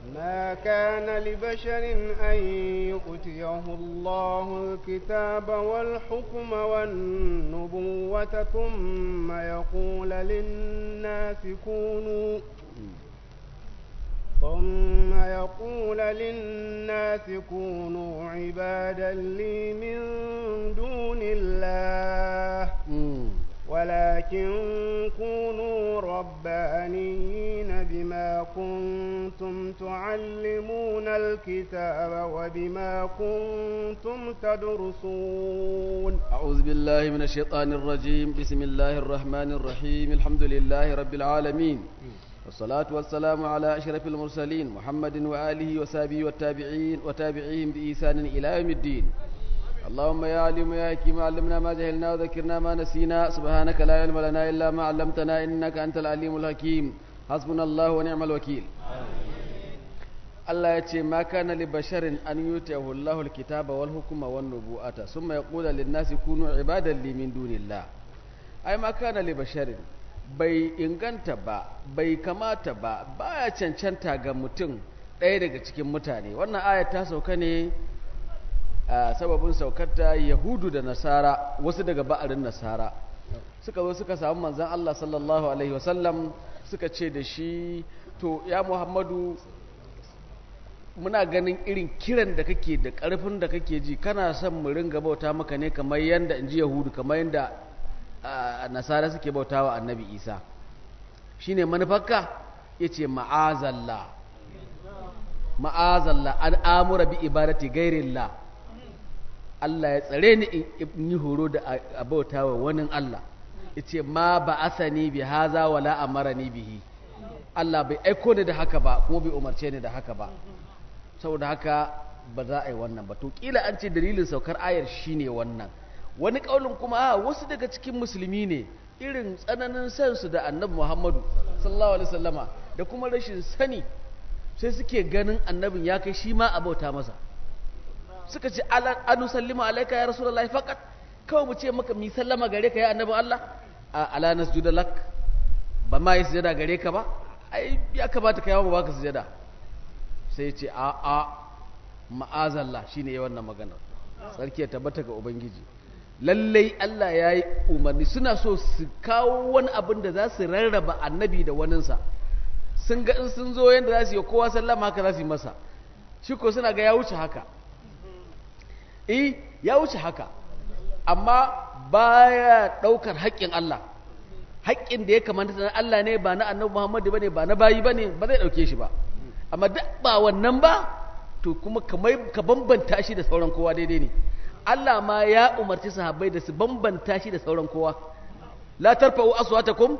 ما كان لبشر أن يؤتيه الله الكتاب والحكم والنبوة ثم يقول للناس كونوا ثم يقول للناس كونوا عبادا لي من دون الله ولكن كونوا ربانيين بما كنتم تعلمون الكتاب وبما كنتم تدرسون أعوذ بالله من الشيطان الرجيم بسم الله الرحمن الرحيم الحمد لله رب العالمين والصلاة والسلام على أشرف المرسلين محمد وآله وصحبه والتابعين وتابعيهم بإحسان إلى يوم الدين اللهم يا عليم يا حكيم علمنا ما جهلنا وذكرنا ما نسينا سبحانك لا علم لنا إلا ما علمتنا إنك أنت العليم الحكيم حسبنا الله ونعم الوكيل Allah ya ce ma kana li basharin an yutiyahu Allahu al-kitaba wal hukma wan nubuwata summa yaqulu lin nasi kunu ibadan li min dunillah ai ma kana li basharin bai inganta ba bai kamata ba baya cancanta ga mutum ɗaya daga cikin mutane wannan aya ta sauka ne a sababin saukarta yahudu da nasara wasu daga ba'arin nasara suka zo suka samu manzan Allah sallallahu alaihi wasallam suka ce da shi to ya muhammadu muna ganin irin kiran da kake da ƙarfin da kake ji kana son mu ringa bauta maka ne kamar yadda in ji yahudu kamar yadda nasara suke bauta wa annabi isa shine manufarka ya ce ma'azalla ma'azalla an amura bi ibadati gairillah Allah ya tsare ni in yi horo da a bauta wa wani Allah ya ce ma ba asani bi haza wala amara ni bihi Allah bai aiko ni da haka ba kuma bai umarce ni da haka ba saboda haka ba za a yi wannan ba to kila an ce dalilin saukar ayar shine wannan wani kaulin kuma a wasu daga cikin musulmi ne irin tsananin sansu da annabi Muhammadu sallallahu alaihi wasallama da kuma rashin sani sai suke ganin annabin ya kai shi ma a bauta masa suka ce anu sallima alaika ya rasulullahi faqat kawai mu ce maka mi sallama gare ka ya annabin Allah a ala nasjuda lak ba ma yi sujada gare ka ba ai ya kamata ka yawo ba ka sujada sai ce a a ma'azallah shine ya wannan magana sarki ya tabbata ga ubangiji lallai Allah ya yi umarni suna so su kawo wani abin da za su rarraba annabi da waninsa sun ga in sun zo yadda za su yi kowa sallama haka za su yi masa shi ko suna ga ya wuce haka eh ya wuce haka amma baya ɗaukar haƙƙin Allah haƙƙin da ya kamata na Allah ne ba na annabi Muhammadu bane ba na bayi bane ba zai ɗauke shi ba amma duk ba wannan ba to kuma kamar ka bambanta shi da sauran kowa daidai ne Allah ma ya umarci sahabbai da su bambanta shi da sauran kowa la tarfa'u aswatakum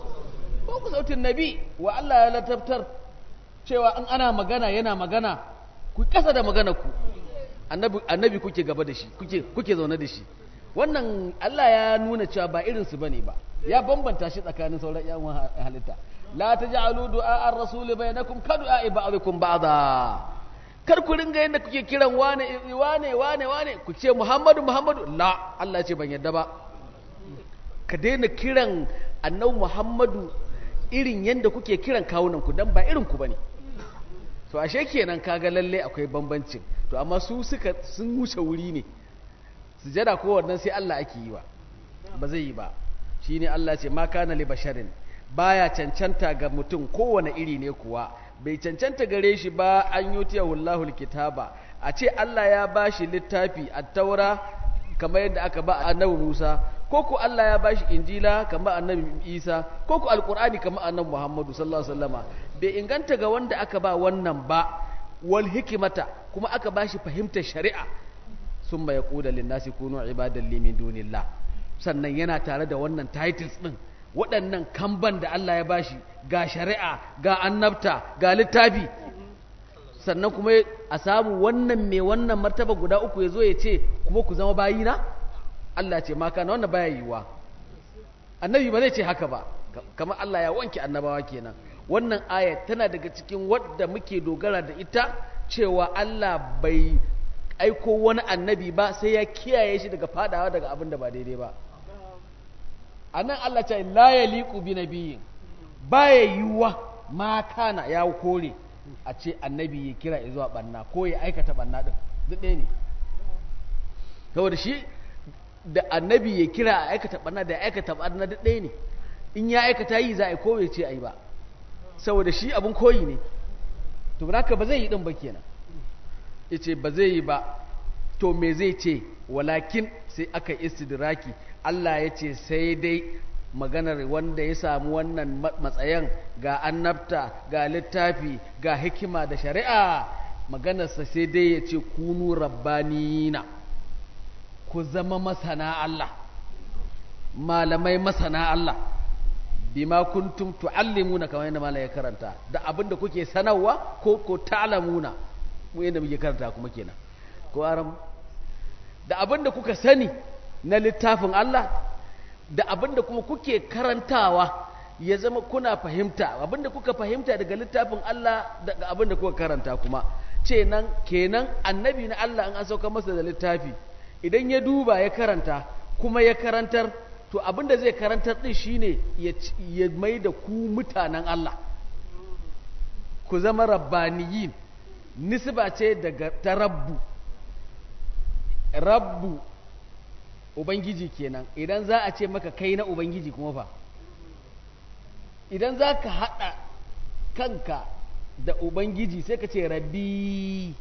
ko ku sautin nabi wa Allah ya latabtar cewa in ana magana yana magana ku kasa da magana ku annabi annabi kuke gaba da shi kuke kuke zaune da shi wannan Allah ya nuna cewa ba irin su bane ba ya bambanta shi tsakanin sauran yan halitta la taj'alu du'a ar-rasul bainakum ka du'a ba'dikum ba'da kar ku ringa yadda kuke kiran wane wane wane wane ku ce Muhammadu Muhammadu la Allah ce ban yadda ba ka daina kiran annabi Muhammadu irin yadda kuke kiran kawunan ku dan ba irin ku bane to ashe kenan kaga lalle akwai bambancin to amma su suka sun wuce wuri ne sujada ko wannan sai Allah ake yi wa ba zai yi ba shine Allah ce ma kana li basharin baya cancanta ga mutum kowane iri ne kuwa bai cancanta gare shi ba an yi wallahu kitaba a ce Allah ya ba shi littafi a taura kamar yadda aka ba annabi Musa ko ku Allah ya ba shi injila kamar annabi Isa ko ku alqur'ani kamar annabi Muhammadu sallallahu alaihi wasallama bai inganta ga wanda aka ba wannan ba wal hikimata kuma aka ba shi fahimtar shari'a summa yaqulu lin nasi kunu ibadan li min dunillah sannan yana tare da wannan titles din waɗannan kamban da Allah ya bashi ga shari'a ga annabta ga littafi sannan kuma a samu wannan mai wannan martaba guda uku ya zo ya ce kuma ku zama bayina Allah ce maka na wannan baya yiwuwa annabi ba zai ce haka ba kamar Allah ya wanke annabawa kenan wannan aya tana daga cikin wadda muke dogara da ita cewa Allah bai aiko wani annabi ba sai ya kiyaye shi daga fadawa daga abin da ba daidai ba a nan Allah ce la ya liƙu bi nabiyin baya yiwuwa ma kana ya kore a ce annabi ya kira zuwa banna ko ya aikata banna din duk ɗaya ne saboda shi da annabi ya kira a aikata banna da ya aikata banna duk ɗaya ne in ya aikata yi za a yi ko bai ce a yi ba saboda shi abin koyi ne to haka ba zai yi din ba kenan yace ba zai yi ba to me zai ce walakin sai aka istidraki Allah ya ce sai dai maganar wanda ya samu wannan matsayin ga annabta ga littafi ga hikima da shari'a maganarsa sai dai ya ce kunu rabbanina ku zama masana Allah malamai masana Allah bima kuntum tuallimuna kamar yadda malai ya karanta da abinda kuke sanarwa ko ko ta'lamuna mu yadda muke karanta kuma kenan ko aram da abinda kuka sani na littafin Allah da abinda kuma kuke karantawa ya zama kuna fahimta abinda kuka fahimta daga littafin Allah daga abinda kuka karanta kuma ce nan kenan annabi na Allah an sauka masa da littafi idan ya duba ya karanta kuma ya karantar to abinda zai karantar din shine ya mai da ku mutanen Allah ku zama rabbaniyin nisba ce daga ta rabbu rabbu ubangiji kenan idan za a ce maka kai na ubangiji kuma fa idan za ka haɗa kanka da ubangiji sai ka ce rabbi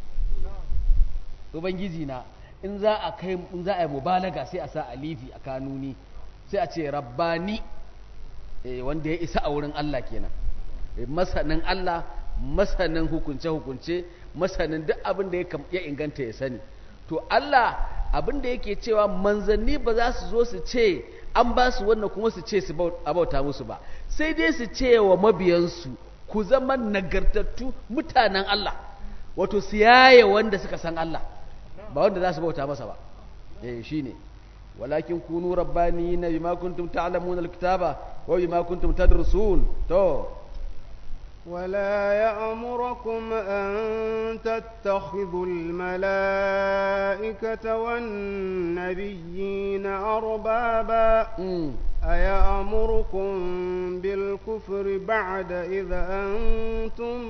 ubangiji na in za a kai in za a yi mubalaga sai a sa alifi a kanuni sai a ce rabbani eh, wanda ya isa a wurin Allah kenan eh, masanin Allah masanin hukunce-hukunce masanin duk abin da ya inganta ya sani to Allah abin da yake cewa manzanni ba za su zo su ce an ba su wannan kuma su ce su abauta musu ba sai dai su ce wa mabiyansu ku zama nagartattu mutanen Allah wato su yaye wanda suka san Allah ba wanda za su bauta masa ba eh shine walakin kunu rabbaniyina bima kuntum ta'lamuna alkitaba wa bima kuntum tadrusun to ولا يأمركم أن تتخذوا الملائكة والنبيين أربابا mm. أيأمركم بالكفر بعد إذا أنتم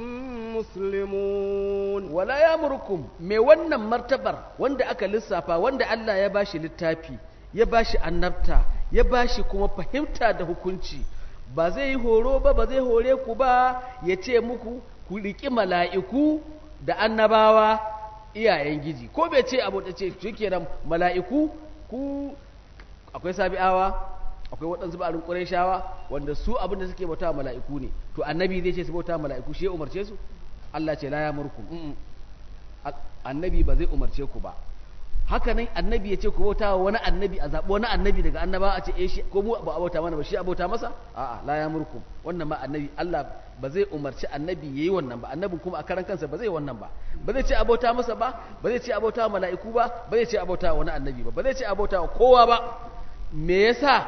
مسلمون wala ya murkum me wannan martabar wanda aka lissafa wanda Allah ya bashi littafi ya bashi annabta ya bashi kuma fahimta da hukunci ba zai yi horo ba ba zai hore ku ba ya ce muku ku riƙi mala'iku da annabawa iyayen giji ko bai ce abu da ce shikenan mala'iku ku akwai sabi'awa akwai waɗansu ba'arin ƙurayshawa wanda su abin da suke bauta mala'iku ne to annabi zai ce su bauta mala'iku shi ya umarce su Allah ce la ya murkum mm-mm. Al- annabi ba zai umarce ku ba haka nan annabi ya ce ku bauta wa wani annabi a zaɓi wani annabi daga annaba a ce eh shi ko mu ba a bauta mana ba shi a bauta masa a'a la ya murkum wannan ma annabi Allah ba zai umarci annabi yayi wannan ba annabin kuma a karan kansa ba zai wannan ba ba zai ce a bauta masa ba ba zai ce a bauta wa mala'iku ba ba zai ce a bauta wa wani annabi ba ba zai ce a bauta wa kowa ba me yasa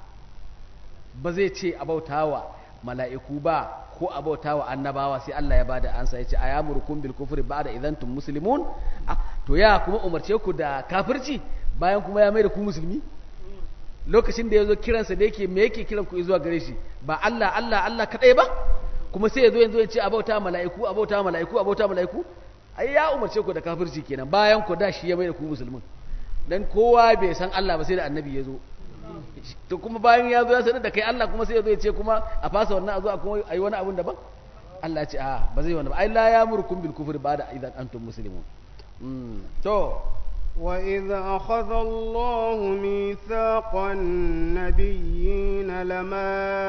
ba zai ce a bauta wa mala'iku ba ko a bauta wa annabawa sai Allah ya bada ansa ya ce a yamurkum bil kufri ba'da idan tum muslimun Ah, to ya kuma umarce ku da kafirci bayan kuma ya mai da ku musulmi lokacin da ya zo kiransa da yake me yake kiran ku zuwa gare shi ba Allah Allah Allah kadai ba kuma sai ya zo yanzu ya ce a bauta mala'iku a bauta mala'iku a bauta mala'iku ai ya umarce ku da kafirci kenan bayan ku da shi ya mai da ku musulmin dan kowa bai san Allah ba sai da annabi ya zo to kuma bayan ya zo ya sanar da kai Allah kuma sai ya zo ya ce kuma a fasa wannan a zo a kuma ayi wani abun daban Allah ya ce a ba zai wani ba ai la ya'murukum bil kufri ba'da idan antum muslimun mm. to وإذ أخذ الله ميثاق النبيين لما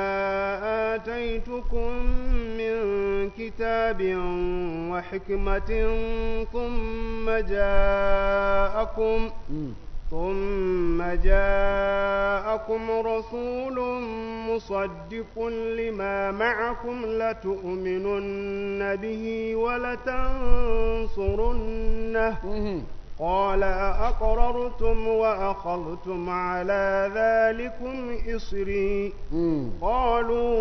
آتيتكم من كتاب وحكمة ثم جاءكم mm. ثم جاءكم رسول مصدق لما معكم لتؤمنن به ولتنصرنه mhm. قال أأقررتم وأخذتم على ذلكم إصري mm. قالوا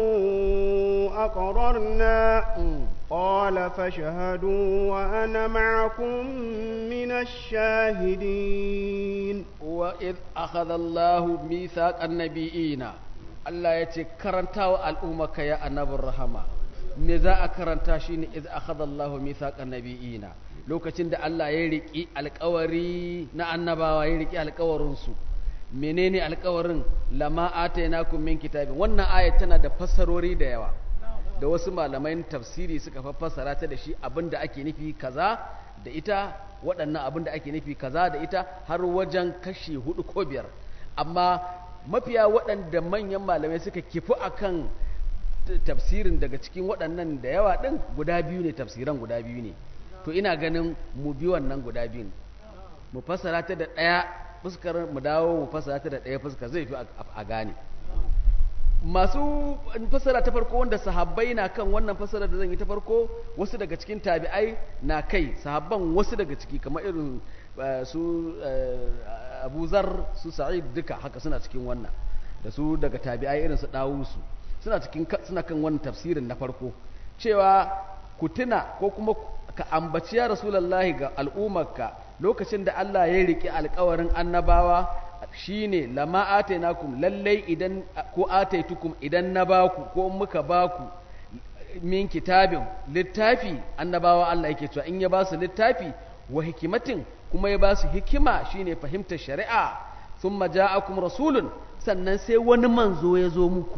أقررنا mm. قال فاشهدوا وأنا معكم من الشاهدين وإذ أخذ الله ميثاق النبيين Allah ya ce karanta wa al'ummaka ya annabin rahama me za a karanta shi ne iz akhadha Allahu mithaqan nabiyina lokacin da Allah ya riki alƙawari na annabawa ya riki alƙawarin su menene alƙawarin lama atainakum min kitabin wannan ayat tana da fassarori da yawa da wasu malamai tafsiri suka fassara ta da shi abinda ake nufi kaza da ita waɗannan abinda ake nufi kaza da ita har wajen kashi hudu ko biyar amma mafiya waɗanda manyan malamai suka kifi akan tafsirin daga cikin waɗannan da yawa ɗin guda biyu ne tafsiran guda biyu ne to ina ganin mu bi wannan guda biyun mu fassara ta da ɗaya fuskar mu dawo mu fassara ta da ɗaya fuskar zai fi a gane masu fassara ta farko wanda sahabbai na kan wannan fassara da zan yi ta farko wasu daga cikin tabi'ai na kai sahabban wasu daga ciki kamar irin su abu zar su sa'id duka haka suna cikin wannan da su daga tabi'ai irin su dawusu suna cikin suna kan wannan tafsirin na farko cewa ku tuna ko kuma ka ambaci ya rasulullahi ga al'ummarka lokacin da Allah ya riƙe alƙawarin annabawa shine lama atainakum lallai idan ko ataitukum idan na baku ko muka baku min kitabin littafi annabawa Allah yake cewa in ya ba su littafi wa hikimatin kuma ya ba su hikima shine fahimtar shari'a thumma ja'akum rasulun sannan sai wani manzo ya zo muku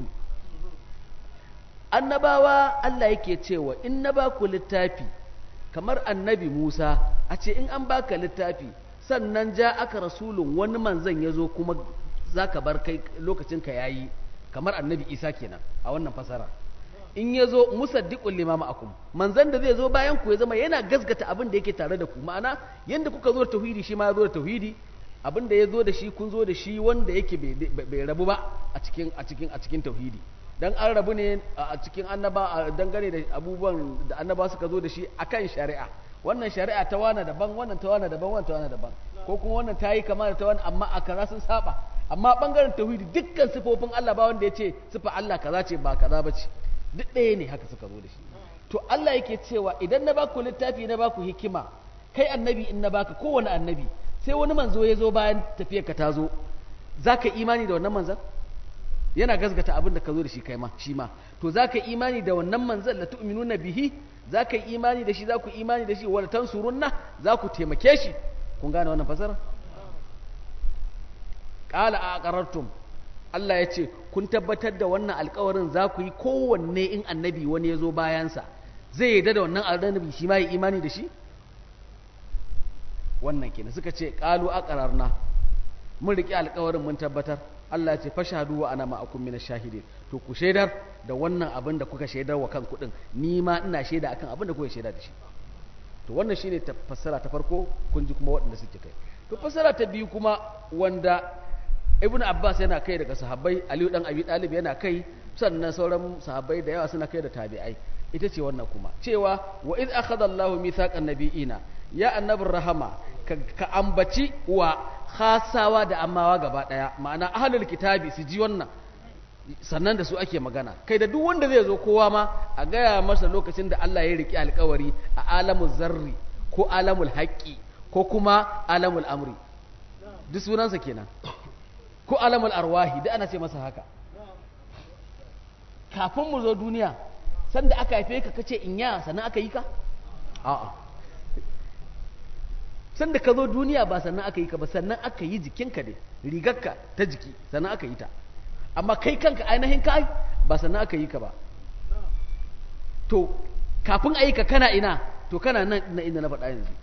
annabawa Allah yake cewa in na baku littafi kamar annabi Musa a ce in an baka littafi sannan ja aka rasulun wani manzan ya zo kuma za ka bar kai lokacinka ya yi kamar annabi isa kenan a wannan fasara in ya zo musaddiqul limama akum manzan da zai zo bayan ku ya zama yana gasgata abin da yake tare da ku ma'ana yanda kuka zo da tauhidi shi ma ya zo da tauhidi abin da ya zo da shi kun zo da shi wanda yake bai rabu ba a cikin a cikin a cikin tauhidi dan an rabu ne a cikin annaba dangane da abubuwan da annaba suka zo da shi akan shari'a wannan shari'a ta wana daban wannan ta wana daban wannan ta wana daban ko kuma wannan ta yi kama da ta wani amma a kaza sun saba amma bangaren tauhidi dukkan sifofin Allah ba wanda ya ce sifa Allah kaza ce ba kaza ba ce duk ɗaya ne haka suka zo da shi to Allah yake cewa idan na baku littafi na baku hikima kai annabi in na baka kowane annabi sai wani manzo ya zo bayan tafiyar ka ta zo za ka imani da wannan manzan yana gasgata abin da ka zo da shi kai ma shi ma to za ka imani da wannan manzan la tu'minuna bihi za ka yi imani da shi za ku imani da shi wala tansurunna za ku taimake shi kun gane wannan fasara qala a aqarartum Allah ya ce kun tabbatar da wannan alkawarin za ku yi kowanne in annabi wani ya zo bayansa zai yarda da wannan annabi shi ma yi imani da shi wannan kenan suka ce qalu aqararna mun riƙe alkawarin mun tabbatar Allah ya ce fashhadu wa ana ma'akum minash shahidin to ku shaidar da wannan abin da kuka shaidar wa kan kuɗin ni ma ina shaida akan abin da kuka shaida da shi to wannan shine fassara ta farko kun ji kuma waɗanda suke kai to fassara ta biyu kuma wanda ibn abbas yana kai daga sahabbai aliyu dan abi talib yana kai sannan sauran sahabbai da yawa suna kai da tabi'ai ita ce wannan kuma cewa wa iz akhadha Allahu mithaqan nabiyina ya annabin rahama ka ambaci wa khasawa da amawa gaba daya ma'ana ahlul kitabi su ji wannan sannan da su ake magana kai da duk wanda zai zo kowa ma a gaya masa lokacin da Allah ya riki alkawari a alamul zarri ko alamul haqqi ko kuma alamul amri duk sunansa kenan ko alamul arwahi da ana ce masa haka kafin mu zo duniya sanda aka haife ka kace in ya sannan aka yi ka a'a sanda ka zo duniya ba sannan aka yi ka ba sannan aka yi jikinka ne rigarka ta jiki sannan aka yi ta amma kai kanka ainihin kai ba sannan aka yi ka ba to kafin a yi ka kana ina to kana nan na inda na faɗa yanzu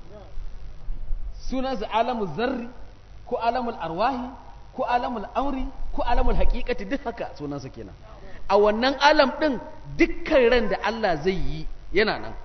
sunansa alamul zarri ko alamul arwahi ko alamul amri ko alamul haƙiƙati duk haka sunansa kenan a wannan alam ɗin dukkan ran da Allah zai yi yana nan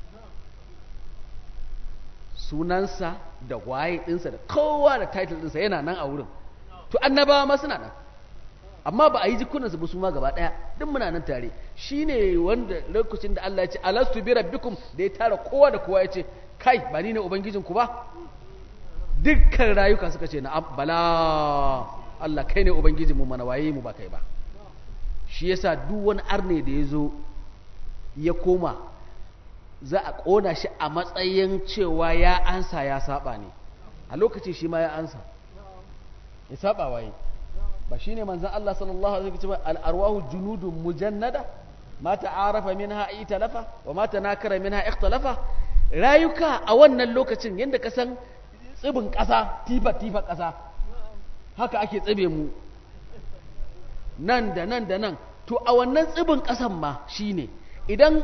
sunansa da waye ɗinsa da kowa da title ɗinsa yana nan a wurin to annabawa ma suna nan amma ba a yi jikunansu ba su ma gaba ɗaya duk muna nan tare shi ne wanda lokacin da Allah ya ce alastu bi rabbikum da ya tara kowa da kowa ya ce kai ba ni ne ubangijinku ba dukkan rayuka suka ce na bala Allah kai ne ubangijinmu mana waye mu ba kai ba shi yasa duk wani arne da ya zo ya koma za a ƙona shi a matsayin cewa ya ansa ya saba ne a lokacin shi ma ya ansa ya saba waye ba shine manzon Allah sallallahu alaihi wasallam al-arwahu junudun mujannada ma ta'arafa minha italafa wa ma tanakara minha ikhtalafa rayuka a wannan lokacin yanda ka san tsibin ƙasa tifa tifa ƙasa haka ake tsibe mu nan da nan da nan to a wannan tsibin ƙasan ma shine idan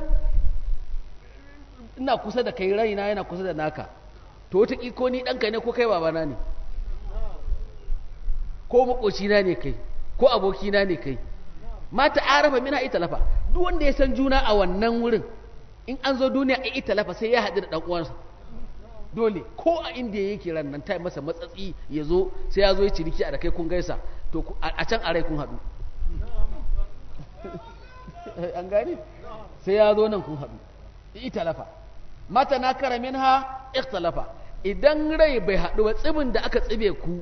ina kusa da kai raina yana kusa da naka to wata ko ni ɗanka ne ko kai babana ne ko makocina ne kai ko abokina ne kai mata arafa mina ita lafa duk wanda ya san juna a wannan wurin in an zo duniya a ita lafa sai ya haɗu da ɗan uwansa dole ko a inda yake ran nan ta masa matsatsi ya zo sai ya zo ya ciniki a da kai kun gaisa to a can a rai kun haɗu an gane sai ya zo nan kun haɗu ita lafa mata na kara min ha ikhtalafa idan rai bai haɗu ba tsibin da aka tsibe ku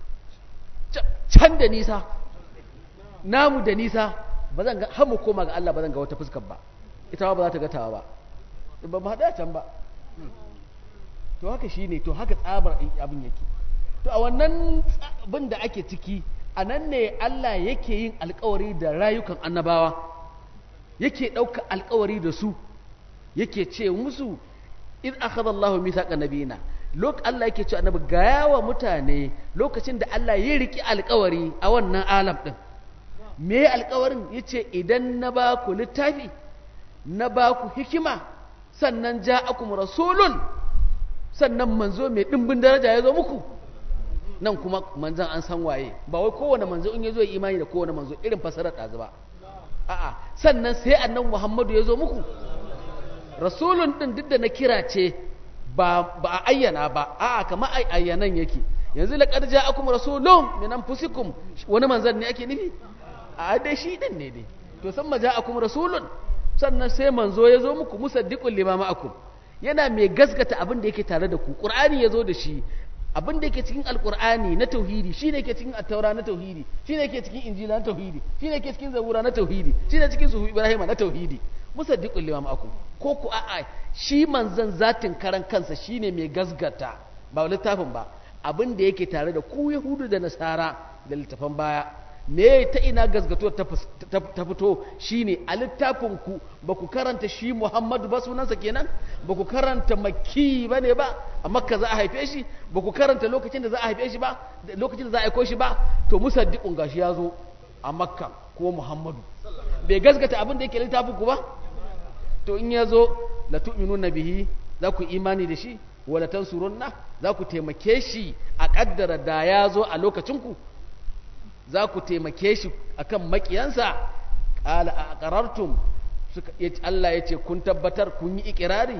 can da nisa namu da nisa ba zan ga har mu koma ga Allah ba zan ga wata fuskar ba ita ba za ta ga tawa ba ba mu haɗu a can ba to haka shine to haka tsabar abin yake to a wannan abin da ake ciki a nan ne Allah yake yin alkawari da rayukan annabawa yake ɗauka alkawari da su yake ce musu in akhadha Allah mithaqa nabiyina lok Allah yake ce annabi gaya wa mutane lokacin da Allah ya riki alkawari a wannan alam din me alkawarin yace idan na ba ku littafi na ba ku hikima sannan ja'akum rasulun sannan manzo mai dimbin daraja ya zo muku nan kuma manzan an san waye ba wai kowane manzo in ya zo imani da kowane manzo irin fasarar ɗazu ba a'a sannan sai annan muhammadu ya zo muku rasulun ɗin duk da na kira ce ba a ayyana ba a'a kama ai ayyanan yake yanzu laqad ja'akum rasulun min anfusikum wani manzan ne ake nufi a dai shi din ne dai to san ja'akum rasulun sannan sai manzo ya zo muku musaddiqul lima ma'akum yana mai gaskata abin da yake tare da ku qur'ani ya zo da shi abin da yake cikin alkur'ani na tauhidi shi ne ke cikin attaura na tauhidi shi ne ke cikin injila na tauhidi shi ne ke cikin zabura na tauhidi shi ne cikin suhu ibrahima na tauhidi musaddiqul lima ma'akum ko ku a'a shi manzon zatin karan kansa shine mai gasgata ba littafin ba abin da yake tare da ku yahudu da nasara da littafan baya me ta ina gasgato ta fito shine a littafin ku ba ku karanta shi Muhammadu ba sunansa kenan ba ku karanta makki ba ne ba a makka za a haife shi ba ku karanta lokacin da za a haife shi ba lokacin da za a aiko shi ba to musaddiqun gashi ya zo a makka ko Muhammadu bai gasgata abin da yake littafin ku ba to in ya zo la tu'minuna bihi za ku imani da shi wala tansurunna za ku taimake shi a kaddara da ya zo a lokacin ku za ku taimake shi akan makiyansa ƙala a ƙarartum Allah ya ce kun tabbatar kun yi ikirari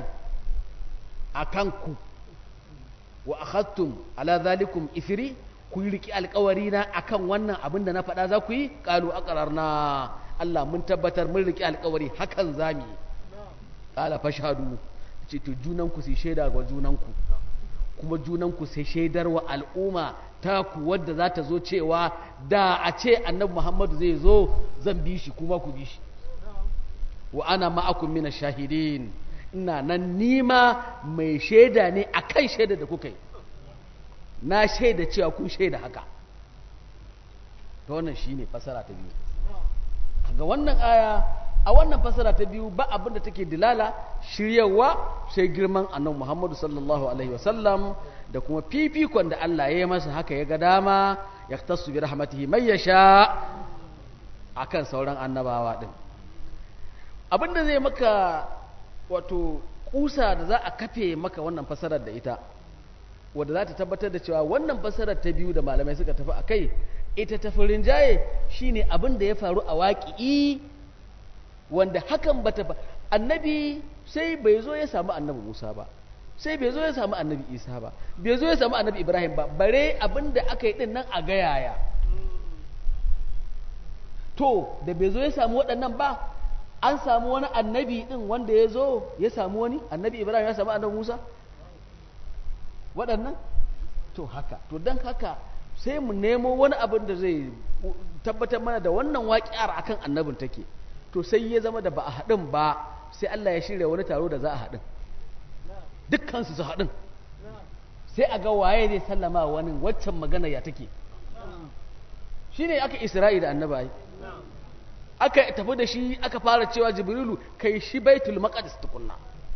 a kanku wa akhadtum ala zalikum ifiri ku yi riƙi alƙawari na akan wannan abin da na faɗa za ku yi ƙalu a na Allah mun tabbatar mun riƙi alƙawari hakan za mu yi ƙala fashadu ce to junanku sai shaida ga junanku kuma junanku sai shaidar wa al'umma taku wadda za ta zo cewa da a ce annabi muhammadu zai zo zan bi shi kuma ku bi shi wa ana ma'akum mina shahidin ina nan nima mai shaida ne a kan shaida da kuka yi na shaida cewa kun shaida haka ta wannan shi ne fasara ta biyu ga wannan aya a wannan fasara ta biyu ba abin da take dilala shiryawa sai girman annabi muhammadu sallallahu alaihi wasallam da kuma fifikon da Allah ya yi masa haka ya ga dama ya tasu bi rahmatihi mai ya sha akan sauran annabawa din abinda zai maka wato kusa da za a kafe maka wannan fasarar da ita wadda za ta tabbatar da cewa wannan fasarar ta biyu da malamai suka tafi a kai ita ta furin jaye shine abin da ya faru a waƙi'i wanda hakan bata ba annabi sai bai zo ya samu annabi Musa ba sai bai zo ya samu annabi isa ba bai zo ya samu annabi ibrahim ba bare abin da aka yi din nan a gayaya to da bai zo ya samu waɗannan ba an samu wani annabi din wanda ya zo ya samu wani annabi ibrahim ya samu annabi musa waɗannan to haka to don haka sai mu nemo wani abin da zai tabbatar mana da wannan waƙiyar akan annabin take to sai ya zama da ba a haɗin ba sai allah ya shirya wani taro da za a haɗin dukkansu su haɗin sai a ga waye zai sallama wani waccan magana ya take shi ne aka isra'i da annaba yi aka tafi da shi aka fara cewa jibrilu kai shi baitul maqdis tukunna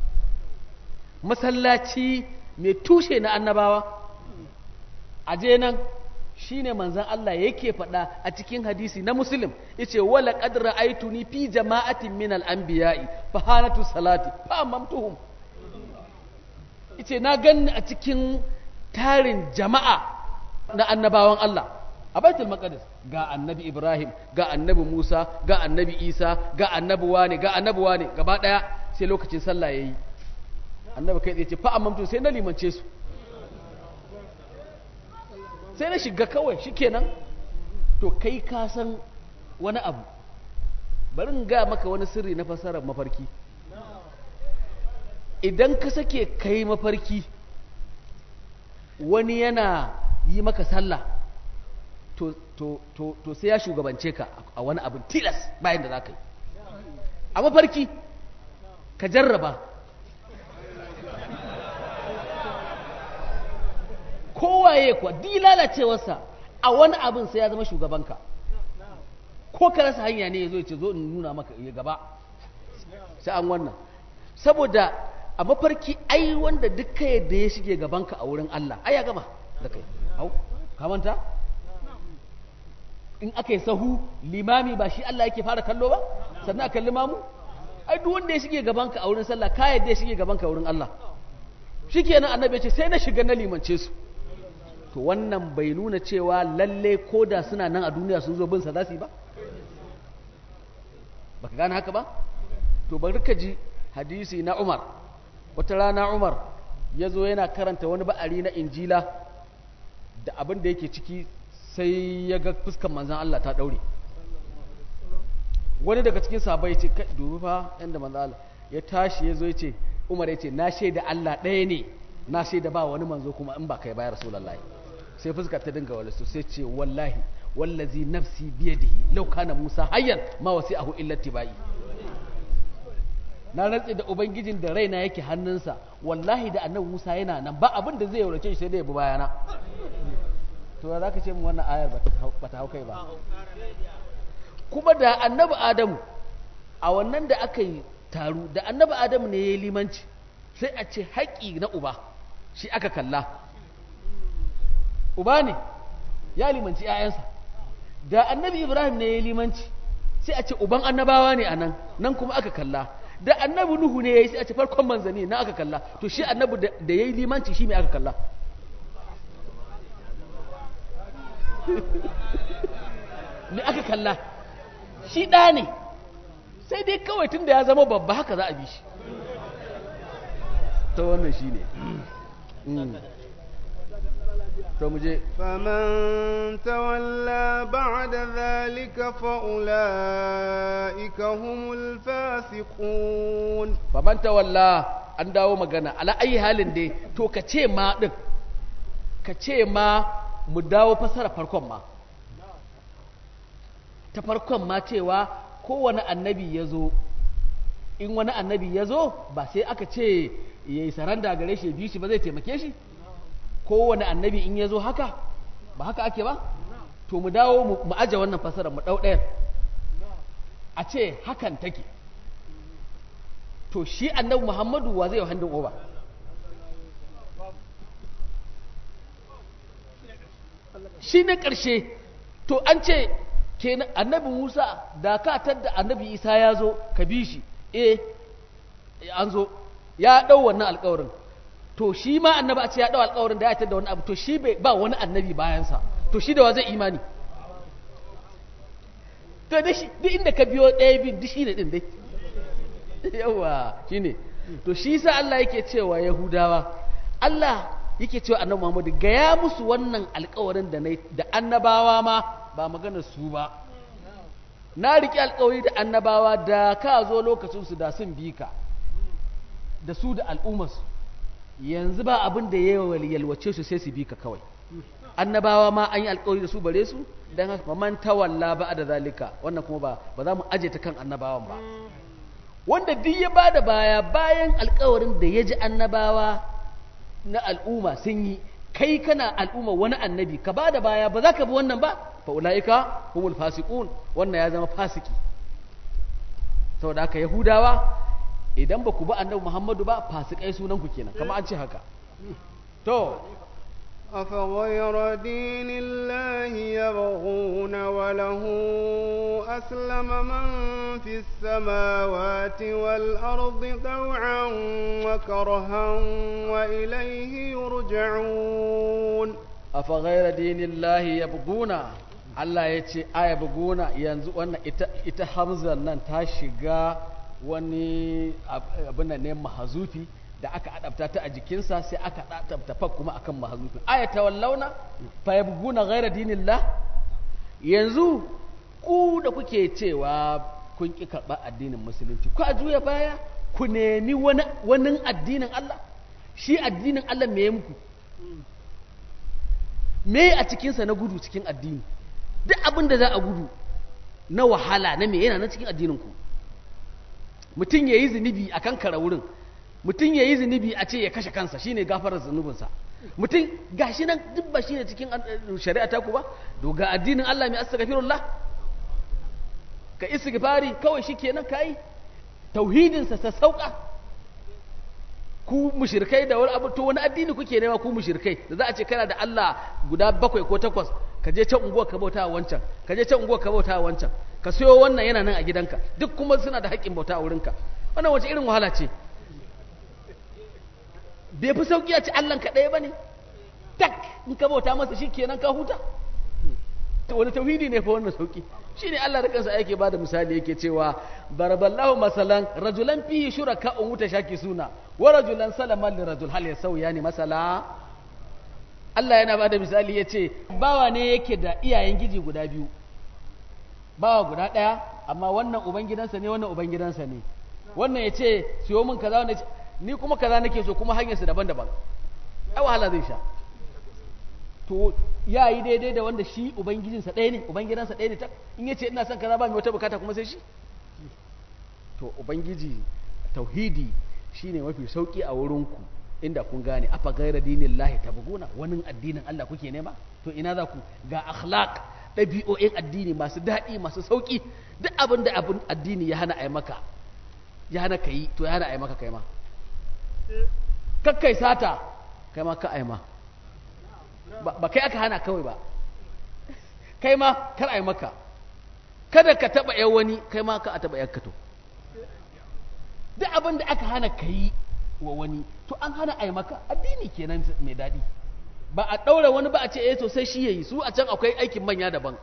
masallaci mai tushe na annabawa aje nan shine manzon Allah yake faɗa a cikin hadisi na muslim yace wala qad ra'aytuni fi jama'atin min al-anbiya'i fa halatu salati fa amamtuhum yace na ganni a cikin tarin jama'a na annabawan Allah a baitul maqdis ga annabi Ibrahim ga annabi Musa ga annabi Isa ga annabi wane ga annabi wane gaba daya sai lokacin sallah yayi annabi kai tsaye ce fa amamtu sai na limance su sai na shiga kawai shikenan to kai ka san wani abu bari in ga maka wani sirri na fasarar mafarki idan ka sake kai mafarki wani yana yi maka sallah to, to, to, to sai ya shugabance ka a wani abin tilas bayan da za ka yi a mafarki ka jarraba kowaye kuwa di lalacewarsa a wani abin sai ya zama shugabanka ko ka rasa hanya ne ya zo ya ce zo in nuna maka ya gaba sai an wannan saboda a mafarki ai wanda duk yadda ya shige gabanka a wurin Allah ai ya gama da kai hau ka manta in aka yi sahu limami ba shi Allah yake fara kallo ba sannan aka limamu ai duk wanda ya shige gabanka a wurin sallah ka yadda ya shige gabanka a wurin Allah shikenan annabi ya ce sai na shiga na limance su to wannan bai nuna cewa lalle ko da suna nan a duniya sun zo bin sa za su yi ba baka gane haka ba to bari ka ji hadisi na Umar wata rana Umar ya zo yana karanta wani ba'ari na injila da abin da yake ciki sai ya ga fuskan manzan Allah ta daure wani daga cikin sabai ya ce dubi fa yadda manzan Allah ya tashi ya zo ya ce Umar ya ce na shaida Allah ɗaya ne na shaida ba wani manzo kuma in ba kai bayar rasulullahi sai fuska ta dinga wala sai ce wallahi wallazi nafsi biyadihi law kana Musa hayyan ma wasi'ahu illa tibai na rantse da ubangijin da raina yake hannunsa wallahi da annabi Musa yana nan ba abin da zai yaurace shi sai da ya bi bayana to za ka ce mu wannan ayar ba ta hau kai ba kuma da annabi Adamu a wannan da aka yi taru da annabi Adamu ne ya yi limanci sai a ce haƙƙi na uba shi aka kalla uba ne ya limanci 'ya'yansa da annabi Ibrahim ne ya yi limanci sai a ce uban annabawa ne a nan nan kuma aka kalla da annabi nuhu ne yayi sai a ce farkon manzani na aka kalla to shi annabi da yayi limanci shi me aka kalla me aka kalla shi ɗa ne sai dai kawai tun da ya zama babba haka za a bi shi ta wannan shi ne to mu je فمن تولى بعد ذلك فأولئك هم الفاسقون faman tawalla an dawo magana ala ayi halin dai to ka ce ma din ka ce ma mu dawo fasara farkon ma ta farkon ma cewa kowane annabi ya zo in wani annabi ya zo ba sai aka ce ya yi saranda gare shi biyu shi ba zai taimake shi kowane annabi in ya zo haka ba haka ake ba to mu dawo mu aje wannan fasara mu ɗau ɗayan a ce hakan take to shi annabi muhammadu wa zai yi handin oba shi na ƙarshe to an ce kenan annabi musa da ka tadda annabi isa ya zo ka bi shi eh an zo ya ɗau wannan alƙawarin to shi ma annabi a ce ya ɗau alƙawarin da ya tadda wani abu to shi ba wani annabi bayansa to shi da wa zai imani to duk inda ka biyo ɗaya bin duk shi ne ɗin dai yawa shine to shi sa Allah yake cewa Yahudawa Allah yake cewa Annabi Muhammad gaya musu wannan alƙawarin da nayi da annabawa ma ba magana su ba na riƙe alƙawari da annabawa da ka zo lokacin su da sun bi ka da su da al'ummarsu yanzu ba abin da ya yalwace su sai su bi ka kawai annabawa ma an yi alƙawari da su bare su dan haka man tawalla ba da zalika wannan kuma ba ba za mu aje ta kan annabawan ba wanda duk ya ba da baya bayan alkawarin da ya ji annabawa na al'umma sun yi kai kana al'umma wani annabi ka ba da baya ba za ka bi wannan ba fa ula'ika humul fasiqun wannan ya zama fasiki saboda haka yahudawa idan ba ku ba annabi muhammadu ba fasikai sunan ku kenan kamar an ce haka to أفغير دين الله يبغون وله أسلم من في السماوات والأرض طوعا وكرها وإليه يرجعون أفغير دين الله يبغون Allah ya ce aya buguna yanzu wannan ita, ita hamzar nan ta shiga wani abin da ne mahazufi da aka adabta ta a jikinsa sai aka adabta fa kuma akan mahazufi aya ta wallauna fa yabguna ghaira dinillah yanzu ku da kuke cewa kun ki karɓa addinin musulunci ku a juya baya ku nemi wani wani addinin Allah shi addinin Allah me muku me a cikinsa na gudu cikin addini duk abin da za a gudu na wahala na me yana na cikin addininku mutum ya yi zunubi a kan kara wurin mutum ya yi zunubi a ce ya kashe kansa shine gafarar zunubinsa mutum ga shi nan duk ba shi ne cikin shari'a ta ku ba to ga addinin Allah mai astaghfirullah ka istighfari kawai shi kenan kai tauhidinsa sa sauka ku mushrikai da wani abu to wani addini kuke nema ku mushrikai da za a ce kana da Allah guda bakwai ko takwas ka je can unguwar ka bauta wancan ka je can unguwar ka bauta wancan ka sayo wannan yana nan a gidanka duk kuma suna da haƙƙin bauta a wurinka wannan wace irin wahala ce bai fi sauƙi a ci Allah ka ɗaya ba ne tak in ka bauta masa shi kenan ka huta wani tauhidi ne fa wannan sauƙi shi ne Allah da kansa yake ba da misali yake cewa baraballahu masalan rajulan fihi shuraka un wuta shaki suna wa rajulan salaman li rajul hal yasawiyani masala Allah yana ba da misali ya ce bawa ne yake da iyayen giji guda biyu bawa guda ɗaya amma wannan ubangidansa ne wannan ubangidansa ne wannan ya ce siyo min kaza wannan ni kuma kaza nake so kuma hanyarsu daban-daban ai wahala zai sha to ya yi daidai da wanda shi ubangijinsa ɗaya ne ubangidansa ɗaya ne ta in ya ce ina son kaza ba mai wata bukata kuma sai shi to ubangiji tauhidi shine mafi sauki a wurinku inda kun gane afa gaira dinin lahi tabguna wani addinin Allah kuke nema to ina za ku ga akhlaq ɗabi'o'in addini masu daɗi masu sauƙi duk abin da abin addini ya hana a maka ya hana ka yi to ya hana a maka kai ma kakkai sata kai ma ka a ma ba kai aka hana kawai ba kai ma kar a maka kada ka taɓa yan wani kai ma ka a taɓa yanka to duk abin da aka hana ka yi wa wani to an hana a maka addini kenan mai daɗi ba a ɗaura wani ba a ce eh to sai shi yayi su a can akwai aikin manya daban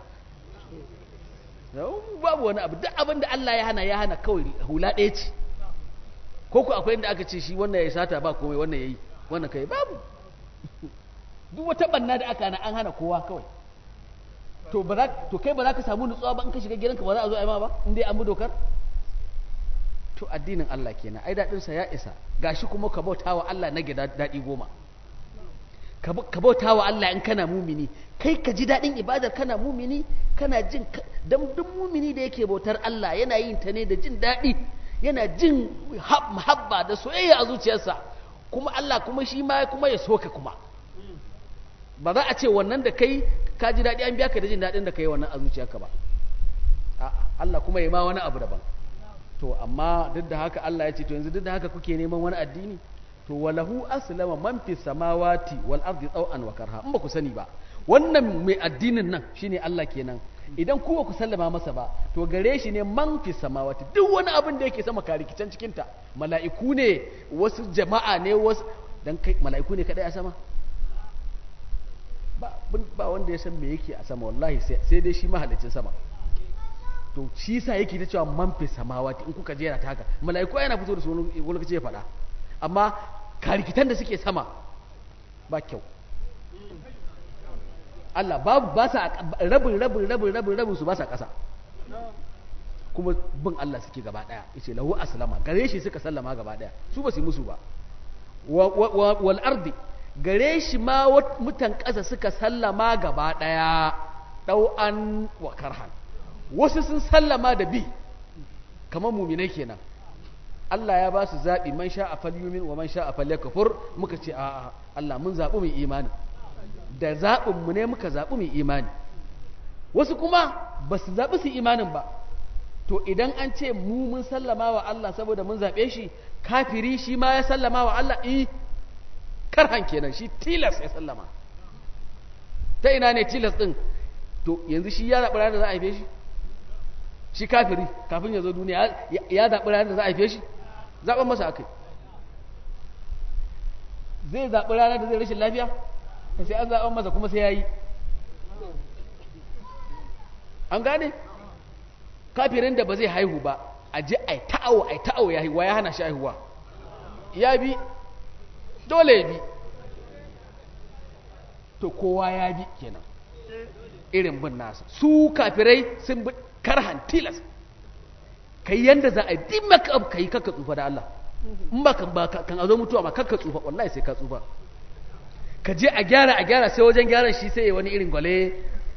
babu wani abu duk abin da Allah ya hana ya hana kawai hula ɗaya ce ko ku akwai inda aka ce shi wannan ya sata ba komai wannan yayi wannan kai babu duk wata banna da aka hana an hana kowa kawai to ba to kai ba za ka samu nutsuwa ba in ka shiga gidanka ba za a zo a yi ma ba in dai an bi dokar to addinin Allah kenan ai dadin sa ya isa gashi kuma ka bauta wa Allah na gida dadi goma ka bauta wa Allah in kana mumini kai ka ji dadin ibadar kana mumini kana jin dan duk mumini da yake bautar Allah yana yin ta ne da jin dadi yana jin muhabba da soyayya a zuciyarsa kuma Allah kuma shi ma kuma ya soka kuma ba za a ce wannan da kai ka ji dadi an biya ka da jin dadin da kai wannan a zuciyarka ba Allah kuma ya ma wani abu daban to amma duk da haka Allah ya ce to yanzu duk da haka kuke neman wani addini to walahu aslama man fi samawati wal ardi taw'an wa karha in ba ku sani ba wannan mai addinin nan shine Allah kenan idan ku ba ku sallama masa ba to gare shi ne man fi samawati duk wani abin da yake sama karikicen cikin ta mala'iku ne wasu jama'a ne wasu dan kai mala'iku ne kadai a sama ba ba wanda ya san me yake a sama wallahi sai dai shi mahalicin sama to shi sa yake ta cewa man fi samawati in kuka jera ta haka mala'iku yana fito da su wani lokaci ya faɗa amma karikitan da suke sama ba kyau Allah babu ba sa rabin rabin rabin rabin rabin su ba sa ƙasa kuma bin Allah suke gaba ɗaya yace lahu aslama gare shi suka sallama gaba ɗaya su ba su yi musu ba wal ardi gare shi ma mutan ƙasa suka sallama gaba ɗaya ɗau'an wa karhan wasu sun sallama da bi kamar muminai kenan Allah ya ba su zaɓi man sha a falyumin wa man sha a falyakafur muka ce a Allah mun zaɓi mai imani da zaɓinmu ne muka zaɓi mai imani wasu kuma ba su zaɓi su imanin ba to idan an ce mu mun sallama wa Allah saboda mun zaɓe shi kafiri shi ma ya sallama wa Allah i karhan kenan shi tilas ya sallama ta ina ne tilas ɗin to yanzu shi ya zaɓi ranar da za a haife shi shi kafiri kafin ya zo duniya ya zaɓi ranar da za a haife shi zaɓen masa akai zai zaɓi ranar da zai rashin lafiya sai an zaɓen masa kuma sai ya yi an gane kafirin da ba zai haihu ba a je a yi ta'awo a yi ta'awo ya haihuwa ya hana shi haihuwa ya bi dole ya bi to kowa ya bi kenan irin bin nasa su kafirai sun bi karhan tilas ka yi yadda za a yi din maka ka yi kakka tsufa da Allah in ba kan kan azo mutuwa ma kakka tsufa wallahi sai ka tsufa ka je a gyara a gyara sai wajen gyaran shi sai ya wani irin gwale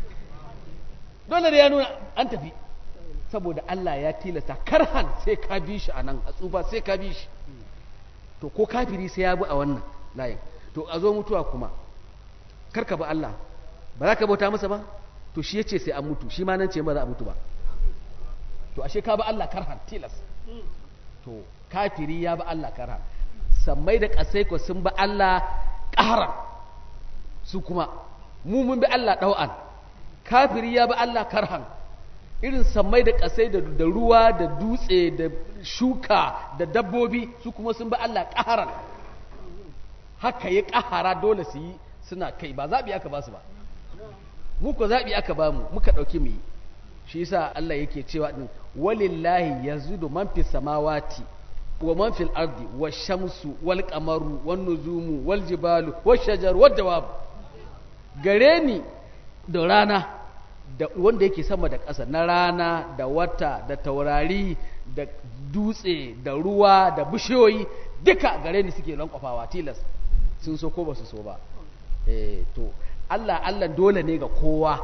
dole da ya nuna an tafi saboda Allah ya tilasta karhan sai ka bi shi a nan a tsufa sai ka bi shi to ko kafiri sai ya bi a wannan layin to a zo mutuwa kuma karka bi Allah ba za ka bauta masa ba to shi ya ce sai an mutu shi ma nan ce ba za a mutu ba to ashe ka bi Allah karhan tilas to kafiri ya bi Allah karhan sammai da kasai ko sun bi Allah ƙaharan su kuma mu mun bi Allah ɗau'an kafiri ya bi Allah karhan irin sammai da ƙasai da ruwa da dutse da shuka da dabbobi su kuma sun bi Allah ƙaharan haka ya ƙahara dole su yi suna kai ba zaɓi aka ba su ba mu ko zaɓi aka ba mu muka ɗauki mu yi shi yasa Allah yake cewa din walillahi yazudu man fi samawati wa man fil ardi wash shamsu wal qamaru wan nujumu wal jibalu wash shajaru wad dawab gare ni da rana da wanda yake sama da ƙasa na rana da wata da taurari da dutse da ruwa da bishiyoyi duka gare ni suke lankwafawa tilas sun so ko ba su so ba eh to Allah Allah dole ne ga kowa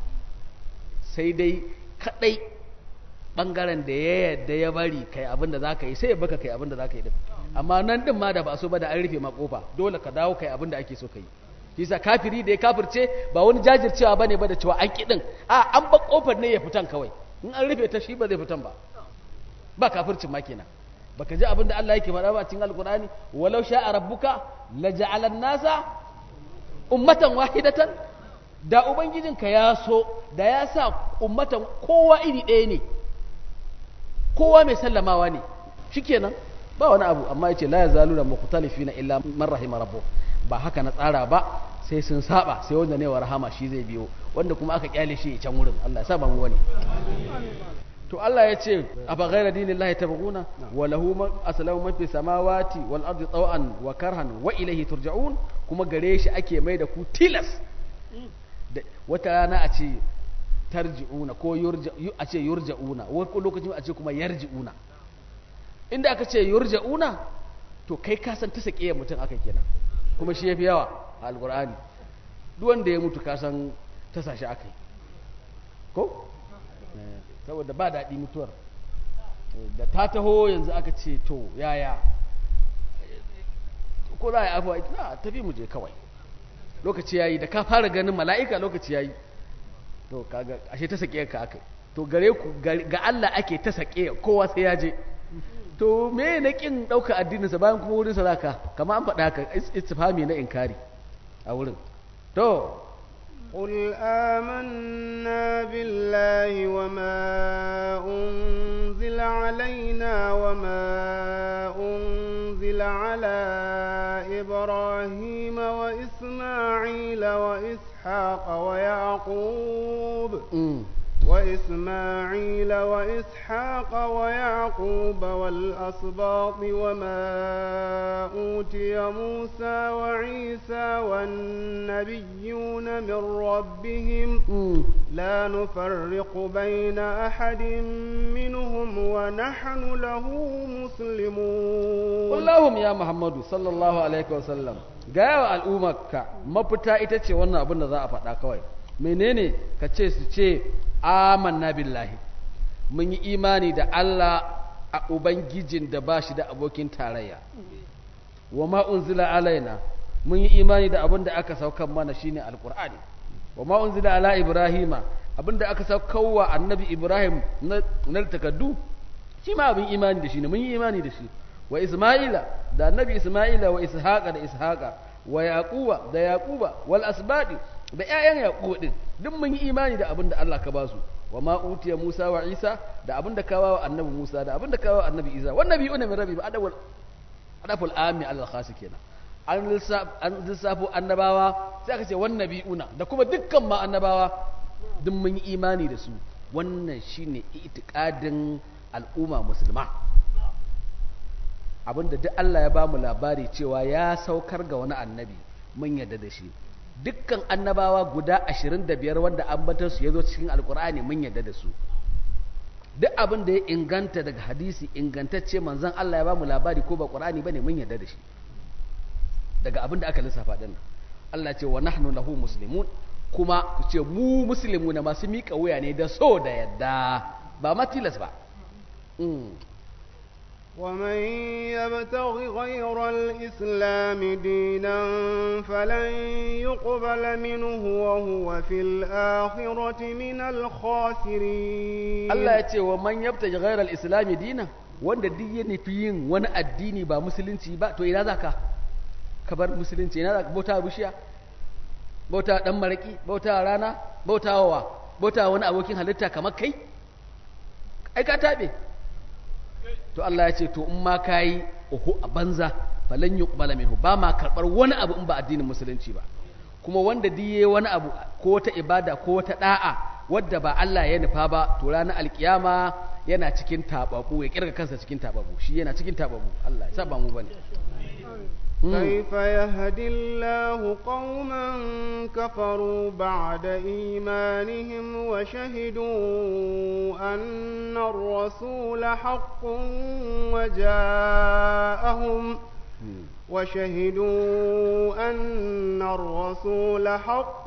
sai dai kadai bangaren da ya yadda ya bari kai abin da zaka yi sai ya baka kai abin da zaka yi din amma nan din ma da ba so ba da an rufe ma kofa dole ka dawo kai abin da ake so kai Kisa kafiri da ya kafirce ba wani jajircewa bane ba da cewa an kidin a an ba kofar ne ya fitan kawai in an rufe ta shi ba zai fitan ba ba kafircin ma kenan baka ji abin da Allah yake faɗa ba a cikin alkur'ani walau sha'a rabbuka laja'alan nasa ummatan wahidatan da ubangijinka ya so da ya sa ummatan kowa iri ɗaya ne kowa mai sallamawa ne shikenan ba wani abu amma yace la yazaluna mukhtalifina illa man rahima rabbuh ba haka na tsara ba sai sun saba sai wanda ne wa rahama shi zai biyo wanda kuma aka kyale shi can wurin Allah ya saba mu wani to Allah ya ce a ba gaira dinin lahi tabaguna wa lahu man aslamu man fi samawati wal ardi taw'an wa karhan wa ilayhi turja'un kuma gare shi ake mai da ku tilas wata rana a ce tarji'una ko a ce yurja'una wani lokacin a ce kuma yarji'una inda aka ce yurja'una to kai ka san ta sake mutum aka kenan kuma shi yafi yawa a alqur'ani duk wanda ya mutu ka san ta sashi aka yi ko saboda ba daɗi mutuwar da ta taho yanzu aka ce to yaya ko za a yi afuwa ita tafi mu je kawai lokaci yayi da ka fara ganin mala'ika lokaci yayi to kaga ashe ta sake ka aka to gare ku ga Allah ake ta sake kowa sai ya je to me na kin dauka addinin sa bayan kuma wurin sa zaka kamar an faɗa ka istifhami na inkari a wurin to قل آمنا بالله وما أنزل علينا وما أنزل على إبراهيم وإسماعيل وإسحاق ويعقوب وإسماعيل وإسحاق ويعقوب والأسباط وما أوتي موسى وعيسى والنبيون من ربهم لا نفرق بين أحد منهم ونحن له مسلمون اللهم يا محمد صلى الله عليه وسلم gaya al'ummarka mafita ita ce wannan abin da za a faɗa kawai menene ka ce su ce amanna billahi mun yi imani da Allah a ubangijin da ba shi da abokin tarayya wa ma unzila alaina mun yi imani da abin da aka saukan mana shine alqur'ani wa ma unzila ala ibrahima abinda aka saukowa annabi Ibrahim na na takaddu shi ma abin imani da shi ne mun yi imani da shi wa Isma'ila da annabi Isma'ila wa Ishaqa da Ishaqa wa Yaquba da Yaquba wal asbadi da ƴaƴan Yaqub din duk mun yi imani da abinda Allah ka ba su wa ma utiya Musa wa Isa da abinda ka wa annabi Musa da abinda ka wa annabi Isa wannan biyu ne min rabbi ba adawal adaful ami alal khasi kenan an lissafo annabawa sai aka ce wannan bi'una da kuma dukkan ma annabawa duk mun yi imani da su wannan shine itikadin al'umma musulma abinda duk Allah ya bamu labari cewa ya saukar ga wani annabi mun yarda da shi dukkan annabawa guda 25 wanda ambatar su yazo cikin alkur'ani mun yarda da su duk abin da ya inganta daga hadisi ingantacce manzon Allah ya bamu labari ko ba qur'ani bane mun yarda da shi daga abin da aka lissafa din Allah ce wa nahnu lahu muslimun kuma ku ce mu muslimu na masu miƙa wuya ne da so da yadda ba ma tilas ba ومن يبتغ غير الإسلام دينا فلن يقبل منه وهو في الآخرة من الخاسرين Allah ya ce wa man yabtaji ghairal islami dina wanda duk ya nufi yin wani addini ba musulunci ba to ina zaka ka bar musulunci ina zaka bauta bishiya bauta dan maraki bauta rana bauta wa bauta wani abokin halitta kamar kai ai ka tabe to Allah ya ce to in ma kayi uhu a banza falan yuqbala minhu ba ma karbar wani abu in ba addinin musulunci ba kuma wanda diye wani abu ko ta ibada ko ta da'a wadda ba Allah ya nufa ba to ranar alkiyama yana cikin tababu ya kirga kansa cikin tababu shi yana cikin tababu Allah ya saba mu bane كيف يهدي الله قوما كفروا بعد إيمانهم وشهدوا أن الرسول حق وجاءهم وشهدوا أن الرسول حق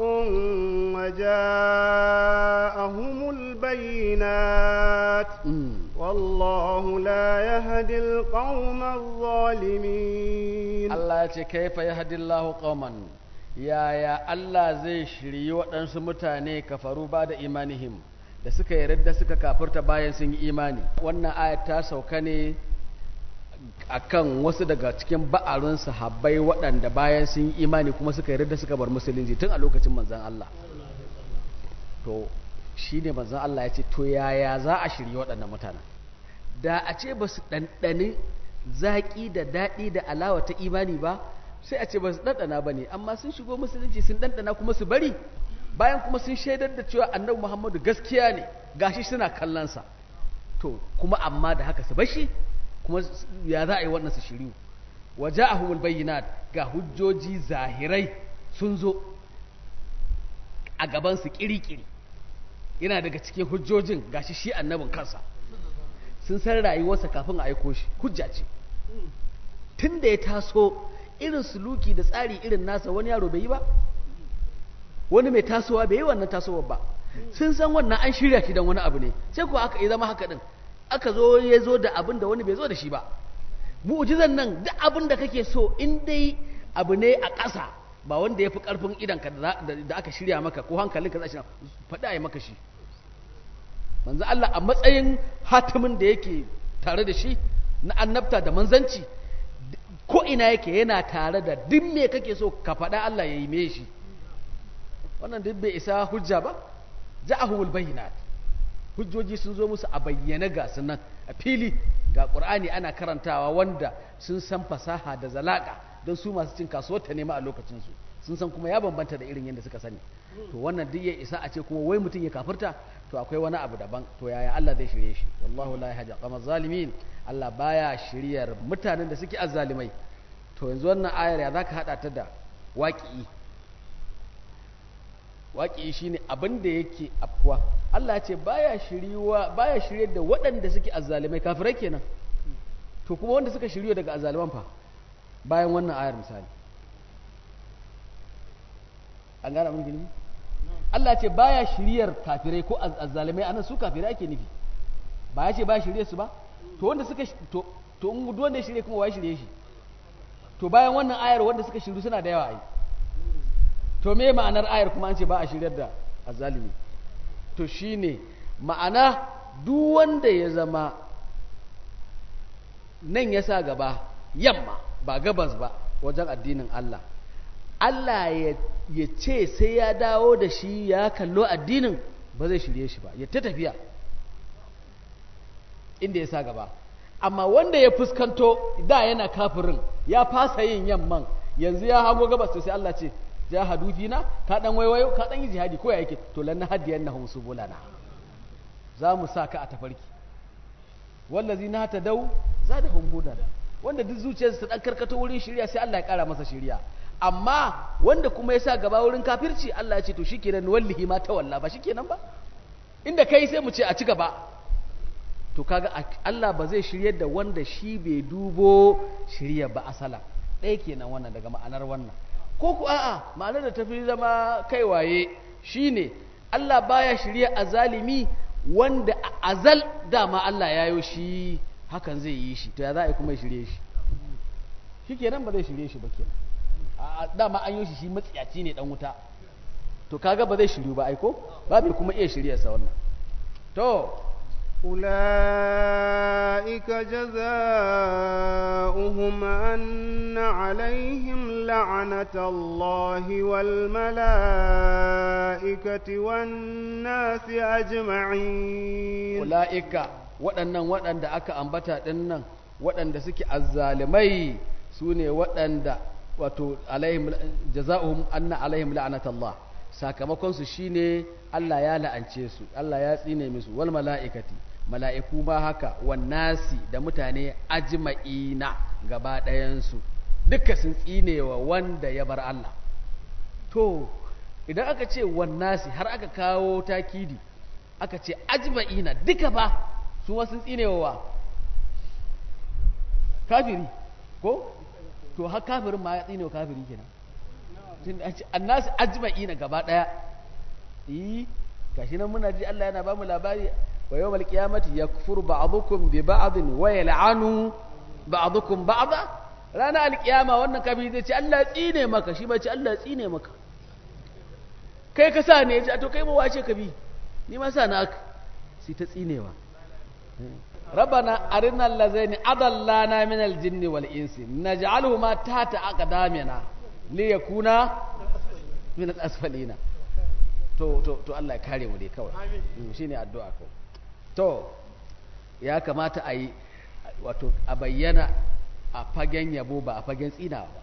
وجاءهم البينات والله لا يهدي القوم الظالمين Allah ya ce kaifa yahdillahu qauman yaya Allah zai shiryi waɗansu mutane kafaru ba da imanihim da suka yarda suka kafirta bayan sun yi imani wannan ayat ta sauka ne akan wasu daga cikin ba'arun sahabbai waɗanda bayan sun yi imani kuma suka yarda suka bar musulunci tun a lokacin manzon Allah to shine manzon Allah ya ce to yaya za a shirye waɗannan mutanen da a ce ba su ɗanɗani zaƙi da daɗi da alawa ta imani ba sai a ce ba su ɗanɗana ba ne amma sun shigo musulunci sun ɗanɗana kuma su bari bayan kuma sun shaidar da cewa annabi muhammadu gaskiya ne gashi suna kallonsa to kuma amma da haka su bashi kuma ya za a yi wannan su shiriyu waje a humul bayyinat ga hujjoji zahirai sun zo a gabansu kiri-kiri yana daga cikin hujjojin gashi shi annabin kansa sun san rayuwarsa kafin a aiko shi hujja ce tun da ya taso irin suluki da tsari irin nasa wani yaro bai yi ba wani mai tasowa bai yi wannan tasowar ba sun san wannan an shirya shi don wani abu ne sai kuwa aka yi zama haka din aka zo ya zo da abin da wani bai zo da shi ba mu'jizan nan duk abin da kake so in dai abu ne a ƙasa ba wanda ya fi ƙarfin idanka da aka shirya maka ko hankalinka za shi faɗi a yi maka shi manzo Allah a matsayin hatimin da yake tare da shi na annabta da manzanci ko ina yake yana tare da duk me kake so ka faɗa Allah ya yi me shi wannan duk bai isa hujja ba ja'ahumul bayyinat hujjoji sun zo musu a bayyane ga sunan a fili ga qur'ani ana karantawa wanda sun san fasaha da zalaka don su masu cin kasuwar ta nema a lokacin su sun san kuma ya bambanta da irin yadda suka sani to wannan duk ya isa a ce kuma wai mutum ya kafirta to akwai wani abu daban to yaya Allah zai shirye shi wallahu la yahdi qama zalimin Allah baya shiryar mutanen da suke azzalimai to yanzu wannan ayar ya zaka hada ta da waqi'i waqi'i shine abin da yake afkuwa Allah ya ce baya shiriwa baya shiryar da waɗanda suke azzalimai kafirai kenan to kuma wanda suka shiryo daga azzaliman fa bayan wannan ayar misali an gane abin gini Allah ce baya shiryar kafirai ko azzalimai anan su kafirai ake nufi ba ya ce baya shirye su ba to wanda suka to to in duk wanda ya shirye kuma wai shirye shi to bayan wannan ayar wanda suka shiru suna da yawa ai to me ma'anar ayar kuma an ce ba a shiryar da azzalimi to shine ma'ana duk wanda ya zama nan ya sa gaba yamma ba gabas ba wajen addinin Allah Allah ya ce sai ya dawo da shi ya kallo addinin ba zai shirye shi ba ya ta tafiya inda ya sa gaba amma wanda ya fuskanto da yana kafirin ya fasa yin yamman yanzu ya hago gabas sai Allah ce jahadu fina ka dan waiwayo ka dan yi jihadi ko ya yake to lan hadiyan nahum subulana za mu sa ka a tafarki wallazi na ta dau za da hudan wanda duk zuciyarsa ta dan karkato wurin shirya sai Allah ya kara masa shirya amma wanda kuma ya sa gaba wurin kafirci Allah ya ce to shikenan wallahi ma ta walla ba shikenan ba inda kai sai mu ce a ci gaba to kaga Allah ba zai shiryar da wanda shi bai dubo shirya ba asala ɗaya kenan wannan daga ma'anar wannan ko ku a'a ma'anar da tafi zama kai waye shine Allah baya shirya azalimi wanda a azal dama Allah ya yo shi hakan zai yi shi to ya za a yi kuma ya shirye shi shi kenan ba zai shirye shi ba kenan a dama an yi shi shi matsiyaci ne dan wuta to kaga ba zai shiryu ba aiko ba bai kuma iya shirye sa wannan to أولئك جزاؤهم أن عليهم لعنة الله والملائكة والناس أجمعين أولئك waɗannan waɗanda aka ambata ɗinnan waɗanda suke azzalimai su ne waɗanda wato alaihim jaza'uhum anna alaihim la'anatallah sakamakon su shine Allah ya la'ance su Allah ya tsine musu wal mala'ikati mala'iku ma haka wan nasi da mutane ajma'ina gaba ɗayan su duka sun tsinewa wanda ya bar Allah to idan aka ce wan nasi har aka kawo takidi aka ce ajma'ina duka ba su ma sun tsinewa wa kafiri ko to har kafirin ma ya tsinewa kafiri kenan annasu ajma'ina gaba daya yi gashi nan muna ji Allah yana bamu labari wa yawmal qiyamati yakfuru ba'dukum bi ba'din wa yal'anu ba'dukum ba'da rana alkiyama wannan kafiri zai ce Allah ya tsine maka shi ba ce Allah ya tsine maka kai ka sa ne ya ce to kai ba wace ka bi ni ma sa na aka sai ta tsinewa ربنا أرنا الذين أضلانا من الجن والإنس نجعلهما تحت أقدامنا liyakuna min al-asfalina to to to Allah ya kare mu dai kawai shine addu'a ko to ya kamata a yi wato a bayyana a fagen yabo ba a fagen tsina ba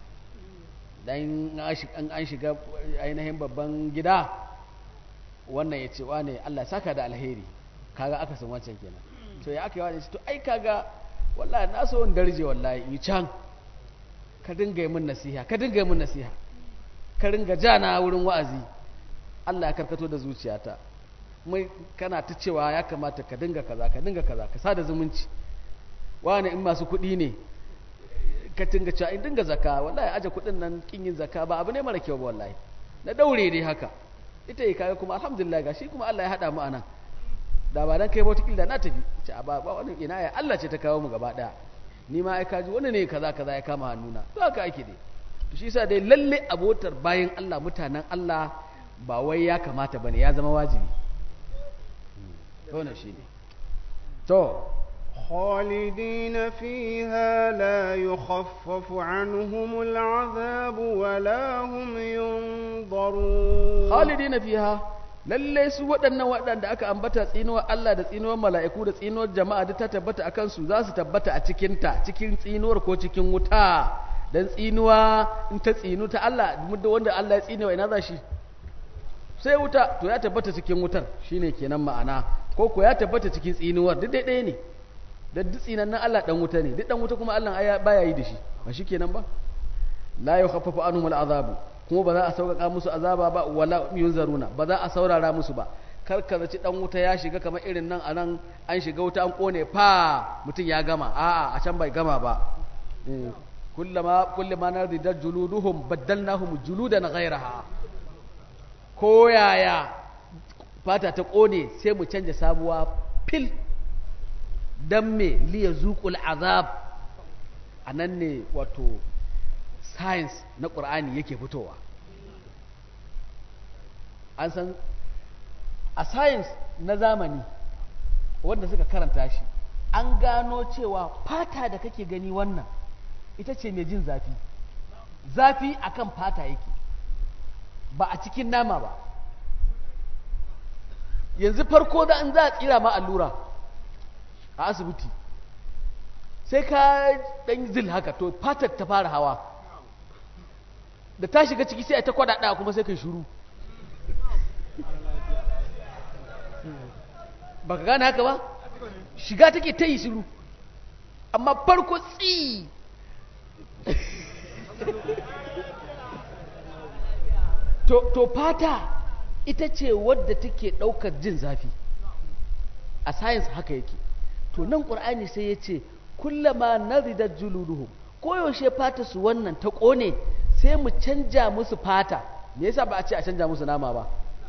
dan an shiga ainihin babban gida wannan ya ce wane Allah saka da alheri kaga aka san wancan kenan to ya aka yi wani to ai kaga wallahi na so in darje wallahi yi can ka dinga yi min nasiha ka dinga yi min nasiha ka ringa jana wurin wa'azi Allah ya karkato da zuciyata mai kana ta cewa ya kamata ka dinga kaza ka dinga kaza ka sada zumunci wani in masu kuɗi ne ka dinga cewa in dinga zaka wallahi aje kuɗin nan kin yin zaka ba abu ne mara kyau ba wallahi na daure dai haka ita yi kaga kuma alhamdulillah gashi kuma Allah ya haɗa mu anan da ba dan kai ba wata da na tafi ce a ba wani ina ya Allah ce ta kawo mu gaba daya ni ma ai kaji wani ne kaza kaza ya kama hannuna to haka ake dai to shi yasa dai lalle abotar bayan Allah mutanen Allah ba wai ya kamata bane ya zama wajibi wannan shine to خالدين فيها لا يخفف عنهم العذاب ولا هم ينظرون خالدين فيها lalle su waɗannan waɗanda aka ambata tsinuwar Allah da tsinuwar mala'iku da tsinuwar jama'a duk ta tabbata a kansu za su tabbata a cikinta cikin tsinuwar ko cikin wuta don tsinuwa in ta tsinu ta Allah da wanda Allah ya tsinewa ina za shi sai wuta to ya tabbata cikin wutar shine kenan ma'ana ko ko ya tabbata cikin tsinuwar duk ɗaya ne da duk tsinan nan Allah dan wuta ne duk dan wuta kuma Allah aya baya yi da shi ba shi kenan ba la yukhaffafu anhum al'azabu kuma ba za a sauƙaƙa musu azaba ba wala yunzaruna ba za a saurara musu ba kar ka zaci dan wuta ya shiga kamar irin nan anan an shiga wuta an kone fa mutum ya gama a'a a can bai gama ba kullama kullama narida juluduhum baddalnahum juludan ghayraha ko yaya fata ta kone sai mu canja sabuwa fil dan me liya zuqul azab anan ne wato science na ƙur'ani yake fitowa an san a science na zamani wanda suka karanta shi an gano cewa fata da kake gani wannan ita ce mai jin zafi zafi akan fata yake ba a cikin nama ba yanzu farko da an za a tsira ma allura a asibiti sai ka dan zil haka to fatar ta fara hawa da ta shiga ciki sai a ta kwadaɗa kuma sai kai shuru ba ka gane haka ba shiga take ta yi shiru amma farko tsi to, to fata ita ce wadda take ɗaukar jin zafi a science haka yake to nan ƙur'ani sai ya ce kullama naridar juluduhum koyaushe fata su wannan ta ƙone sai mu canja musu fata me yasa ba a ce a canja musu nama ba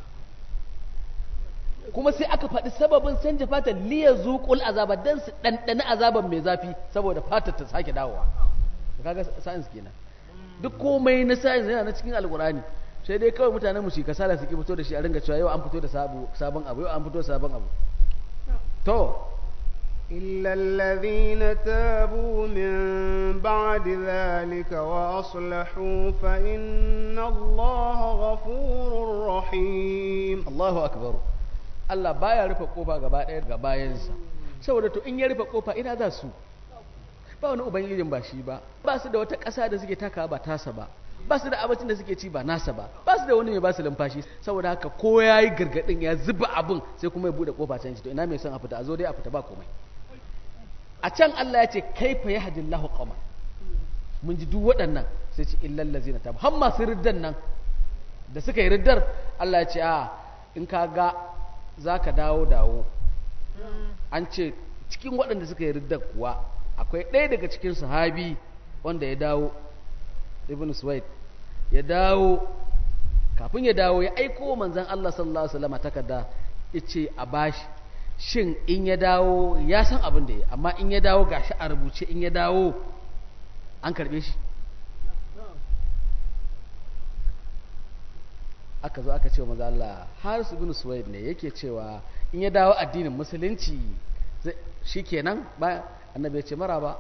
kuma sai aka faɗi sababin canja fata liya zuƙul azaba don su ɗanɗani azaban mai zafi saboda fata ta sake dawowa kaga science kenan duk komai na science yana na cikin alkurani sai dai kawai mutanen mu shi kasala su ki fito da shi a ringa cewa yau an fito da sabon abu yau an fito da sabon abu to إلا الذين تابوا من بعد ذلك وأصلحوا فإن الله غفور رحيم Allahu akbar Allah baya rufe kofa gaba ɗaya ga bayansa saboda to in ya rufe kofa ina za su ba wani ubangijin ba shi ba ba su da wata ƙasa da suke taka ba tasa ba ba su da abincin da suke ci ba nasa ba ba su da wani mai ba su lumfashi saboda haka ko ya yi gargaɗin ya zuba abin sai kuma ya buɗe kofa can shi to ina mai son a fita a zo dai a fita ba komai a can Allah ya ce kaifa yahdillahu qawma mun ji duk waɗannan sai ce illal ladzina tabu har masu riddan nan da suka yi riddar Allah ya ce a in ka ga za ka dawo dawo an ce cikin waɗanda suka yi riddar kuwa akwai ɗaya daga cikin sahabi wanda ya dawo ibn suwaid ya dawo kafin ya dawo ya aiko manzan Allah sallallahu alaihi wasallam takarda yace a bashi shin in ya dawo ya san abin da ya amma in ya dawo gashi a rubuce in ya dawo an karbe shi aka zo aka ce wa maza Allah har su bin suwaid ne yake cewa in ya dawo addinin musulunci shi kenan ba annabi ya ce mara ba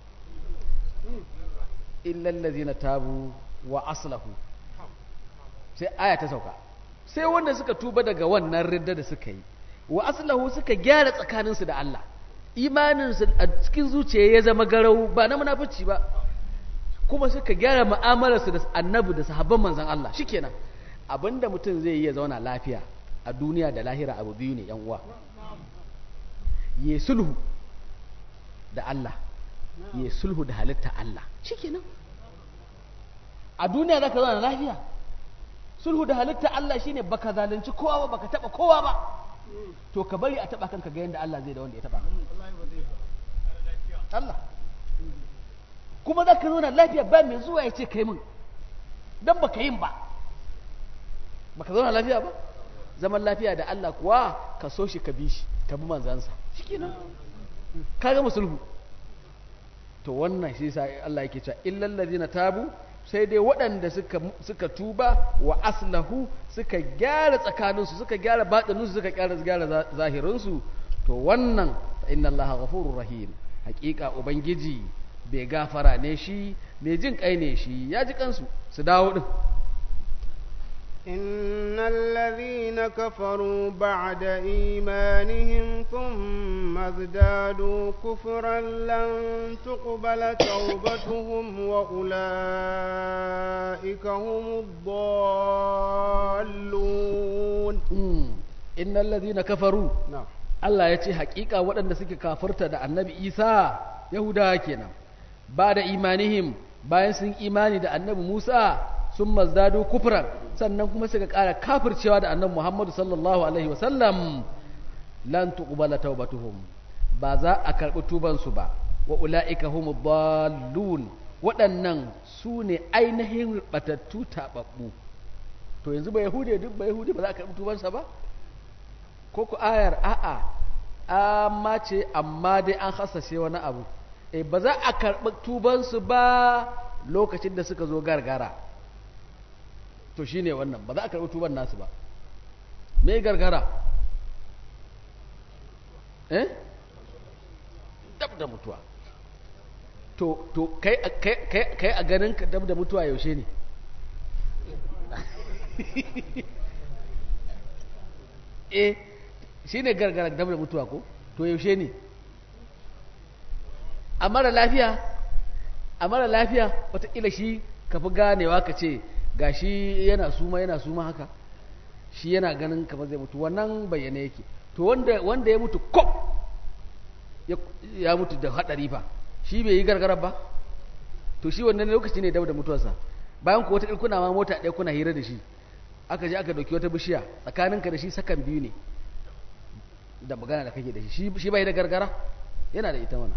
illallazi na tabu wa aslahu sai aya ta sauka sai wanda suka tuba daga wannan ridda da suka yi wa aslahu suka gyara tsakaninsu da Allah imaninsu a cikin zuciya ya zama garau ba na munafici ba kuma suka gyara mu'amalarsu da annabi da sahabban manzon Allah shikenan abinda mutum zai yi ya zauna lafiya a duniya da lahira abu biyu ne yan uwa ya sulhu da Allah ya sulhu da halitta Allah shikenan a duniya zaka zauna lafiya sulhu da halitta Allah shine baka zalunci kowa ba baka taba kowa ba to ka bari a taba kanka ga yanda Allah zai da wanda ya taba Allah kuma zaka zauna lafiya ba mai zuwa ya ce kai min dan baka yin ba baka zauna lafiya ba zaman lafiya da Allah kuwa ka so shi ka bi shi ka bi manzansa shikenan ka ga musulhu to wannan shi yasa Allah yake cewa illal ladina tabu sai dai waɗanda suka suka tuba wa aslahu suka gyara tsakaninsu suka gyara batininsu suka gyara gyara zahirinsu to wannan inna Allah ghafurur rahim hakika ubangiji bai gafara ne shi mai jin kai ne shi ya ji kansu su dawo din إن الذين كفروا بعد إيمانهم ثم ازدادوا كفرا لن تقبل توبتهم وأولئك هم الضالون إن الذين كفروا نعم Allah ya ce hakika waɗanda suke kafirta da annabi Isa Yahudawa kenan ba da imanihim bayan sun imani da annabi Musa sun mazdado kufran sannan kuma suka ƙara kafircewa da annabi Muhammadu sallallahu alaihi wasallam lan tuqbala taubatuhum ba za a karɓi tubansu ba wa ula'ika humu dallun waɗannan su ne ainihin batattu taɓaɓɓu to yanzu ba yahudi duk ba yahudi ba za a karɓi tubansa ba ko ku ayar a'a amma ce amma dai an hasashe wani abu e ba za a karɓi tubansu ba lokacin da suka zo gargara to shi ne wannan ba za a karɓi tuban nasu ba me gargara eh dab da mutuwa to to kai kai kai kai a ganin ka dab da mutuwa yaushe ne eh shine gargara dab da mutuwa ko to yaushe ne a mara lafiya a mara lafiya wataƙila shi ka fi ganewa ka ce ga shi yana suma yana suma haka shi yana ganin kamar zai mutu wannan bayyana yake to wanda, wanda ya mutu kop ya, ya mutu da haɗari fa shi bai yi gargara ba to shi wannan lokaci ne dab da mutuwarsa bayan ku wata kuna ma mota ɗaya kuna hira da shi aka je aka ɗauki wata bishiya tsakaninka da shi sakan biyu ne da magana da kake da shi shi bai da gargara yana da ita mana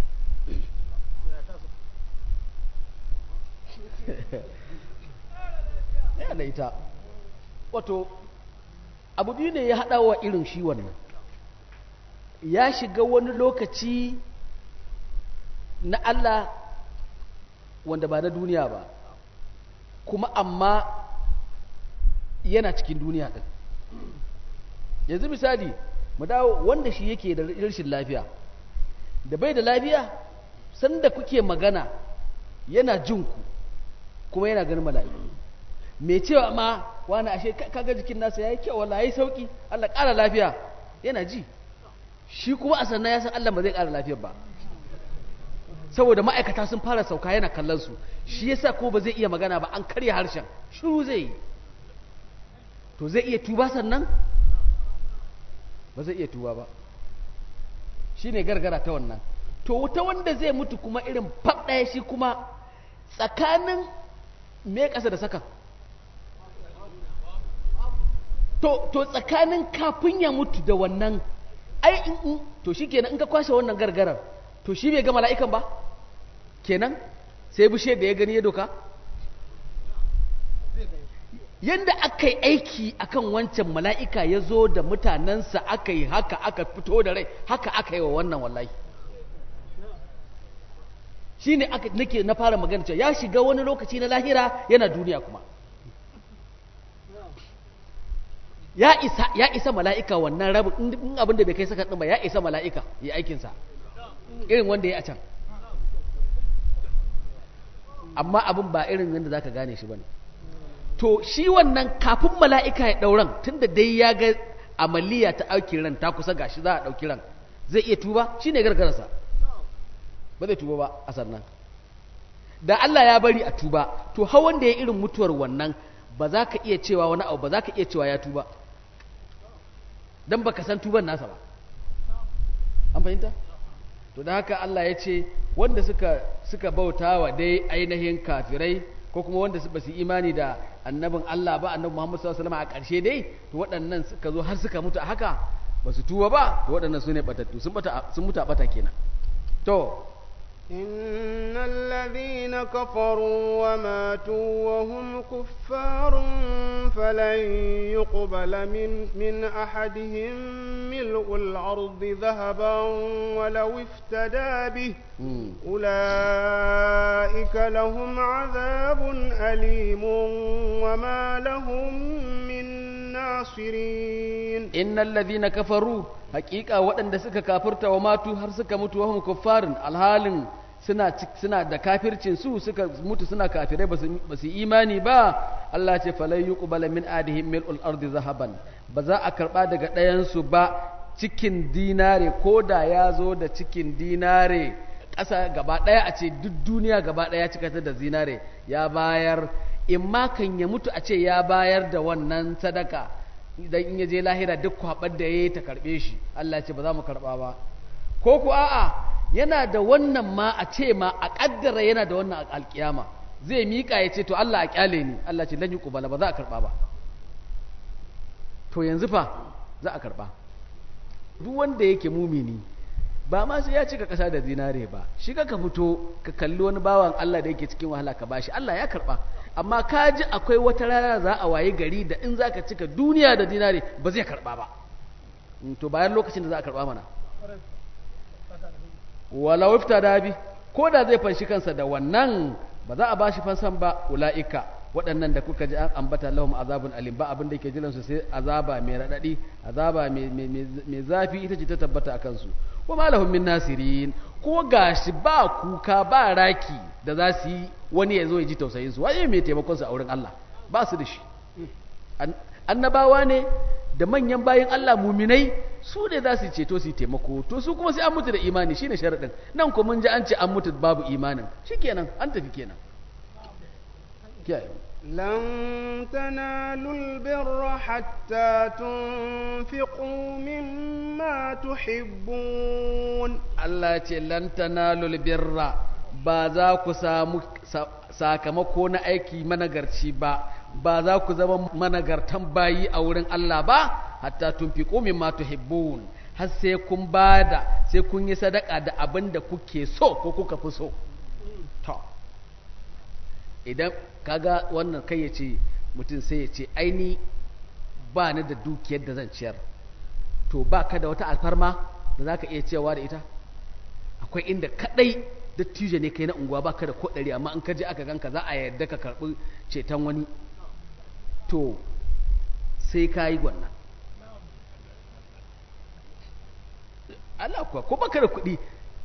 yana da ita wato abu biyu ne ya haɗa wa irin shi wannan ya shiga wani lokaci na Allah wanda ba na duniya ba kuma amma yana cikin duniya ɗin yanzu misali mu dawo wanda shi yake da rashin lafiya da bai da lafiya sanda kuke magana yana jinku kuma yana ganin mala'iku mai cewa ma wani ashe kaga jikin nasa yayi kyau wallahi yayi sauki Allah ƙara lafiya yana ji shi kuma a sannan ya san Allah ba zai ƙara lafiyar ba saboda ma'aikata sun fara sauka yana kallon su shi yasa ko ba zai iya magana ba an karya harshen shiru zai yi to zai iya tuba sannan ba zai iya tuba ba shine gargara ta wannan to wuta wanda zai mutu kuma irin fab ɗaya shi kuma tsakanin me ƙasa da saka to to tsakanin kafin ya mutu da wannan ai in to shi kenan in ka kwashe wannan gargarar to shi bai ga mala'ikan ba kenan sai bushe da ya gani ya doka yadda aka yi aiki akan wancan mala'ika ya zo da mutanensa aka yi haka aka fito da rai haka aka yi wa wannan wallahi shi ne nake na fara magana cewa ya shiga wani lokaci na lahira yana duniya kuma ya isa ya isa mala'ika wannan rabin in abin da bai kai saka ba ya isa mala'ika ya aikinsa irin wanda ya a can amma abin ba irin yadda za ka gane shi ba ne to shi wannan kafin mala'ika ya ɗauran tun da dai ya ga amaliya ta auki ran ta kusa gashi za a ɗauki ran zai iya tuba shi ne gargararsa ba zai tuba ba a sannan da Allah ya bari a tuba to hawan da ya irin mutuwar wannan ba za ka iya cewa wani abu ba za ka iya cewa ya tuba don ba ka san tuban nasa ba an fahimta to da haka Allah ya ce wanda suka suka bauta wa dai ainihin kafirai ko kuma wanda ba su imani da annabin Allah ba annabi Muhammad sallallahu alaihi wasallam a ƙarshe dai to waɗannan suka zo har suka mutu a haka ba su tuba ba to waɗannan su ne batattu sun bata sun mutu a bata kenan to إن الذين كفروا وماتوا وهم كفار فلن يقبل من من أحدهم ملء الأرض ذهبا ولو افتدى به أولئك لهم عذاب أليم وما لهم من ناصرين إن الذين كفروا hakika waɗanda suka kafirta wa matu har suka mutu wa hum kuffarin alhalin suna suna da kafircin su suka mutu suna kafirai ba su imani ba Allah ce falai yuqbala min adihim mil'ul ardi zahaban ba za a karba daga ɗayan su ba cikin dinare ko da ya zo da cikin dinare ƙasa gaba ɗaya a ce duk duniya gaba ɗaya cika ta da zinare ya bayar in ma kan ya mutu a ce ya bayar da wannan sadaka idan in ya je lahira duk kwabar da ya yi ta karɓe shi Allah ce ba za mu karɓa ba ko ku a'a yana da wannan ma a ce ma a ƙaddara yana da wannan alƙiyama zai miƙa ya ce to Allah a ƙyale ni Allah ce lan yi ƙubala ba za a karɓa ba to yanzu fa za a karɓa duk wanda yake mumini ba ma sai ya cika ƙasa da zinare ba shi ka ka fito ka kalli wani bawan Allah da yake cikin wahala ka bashi Allah ya karɓa amma ka ji akwai wata rana za a waye gari da in za ka cika duniya da dinari ba zai karɓa ba to bayan lokacin da za a karɓa mana wala wifta dabi ko da zai fanshi kansa da wannan ba za a bashi fansan ba ula'ika waɗannan da kuka ji an ambata lahum azabun alim ba abin da yake jiransu sai azaba mai raɗaɗi azaba mai zafi ita ce ta tabbata a kansu wa ma lahum min nasirin ko gashi ba kuka ba raki da za su yi wani ya zo ya ji tausayin su waye mai taimakon su a wurin Allah ba su da shi annabawa ne da manyan bayan Allah muminai su ne za su ceto su taimako to su kuma sai an mutu da imani shine sharadin nan ko mun ji an ce an mutu babu imanin shikenan an tafi kenan kiyaye لن تنالوا البر حتى تنفقوا مما تحبون Allah ce lan tanalul birra ba za ku samu sakamako na aiki managarci ba ba za ku zama managartan bayi a wurin Allah ba hatta tunfiqu mimma tuhibbun har sai kun bada sai kun yi sadaka da abin da kuke so ko kuka fi so to idan kaga wannan kai ya ce mutum sai ya ce aini ba ni da dukiyar da zan ciyar to ba ka da wata alfarma da za ka iya cewa da ita akwai inda kadai dattijo ne kai na unguwa ba ka da kodari amma in ka je aka ganka za a yarda ka karɓi ceton wani to sai ka yi gwanna Allah kuwa ko baka da kuɗi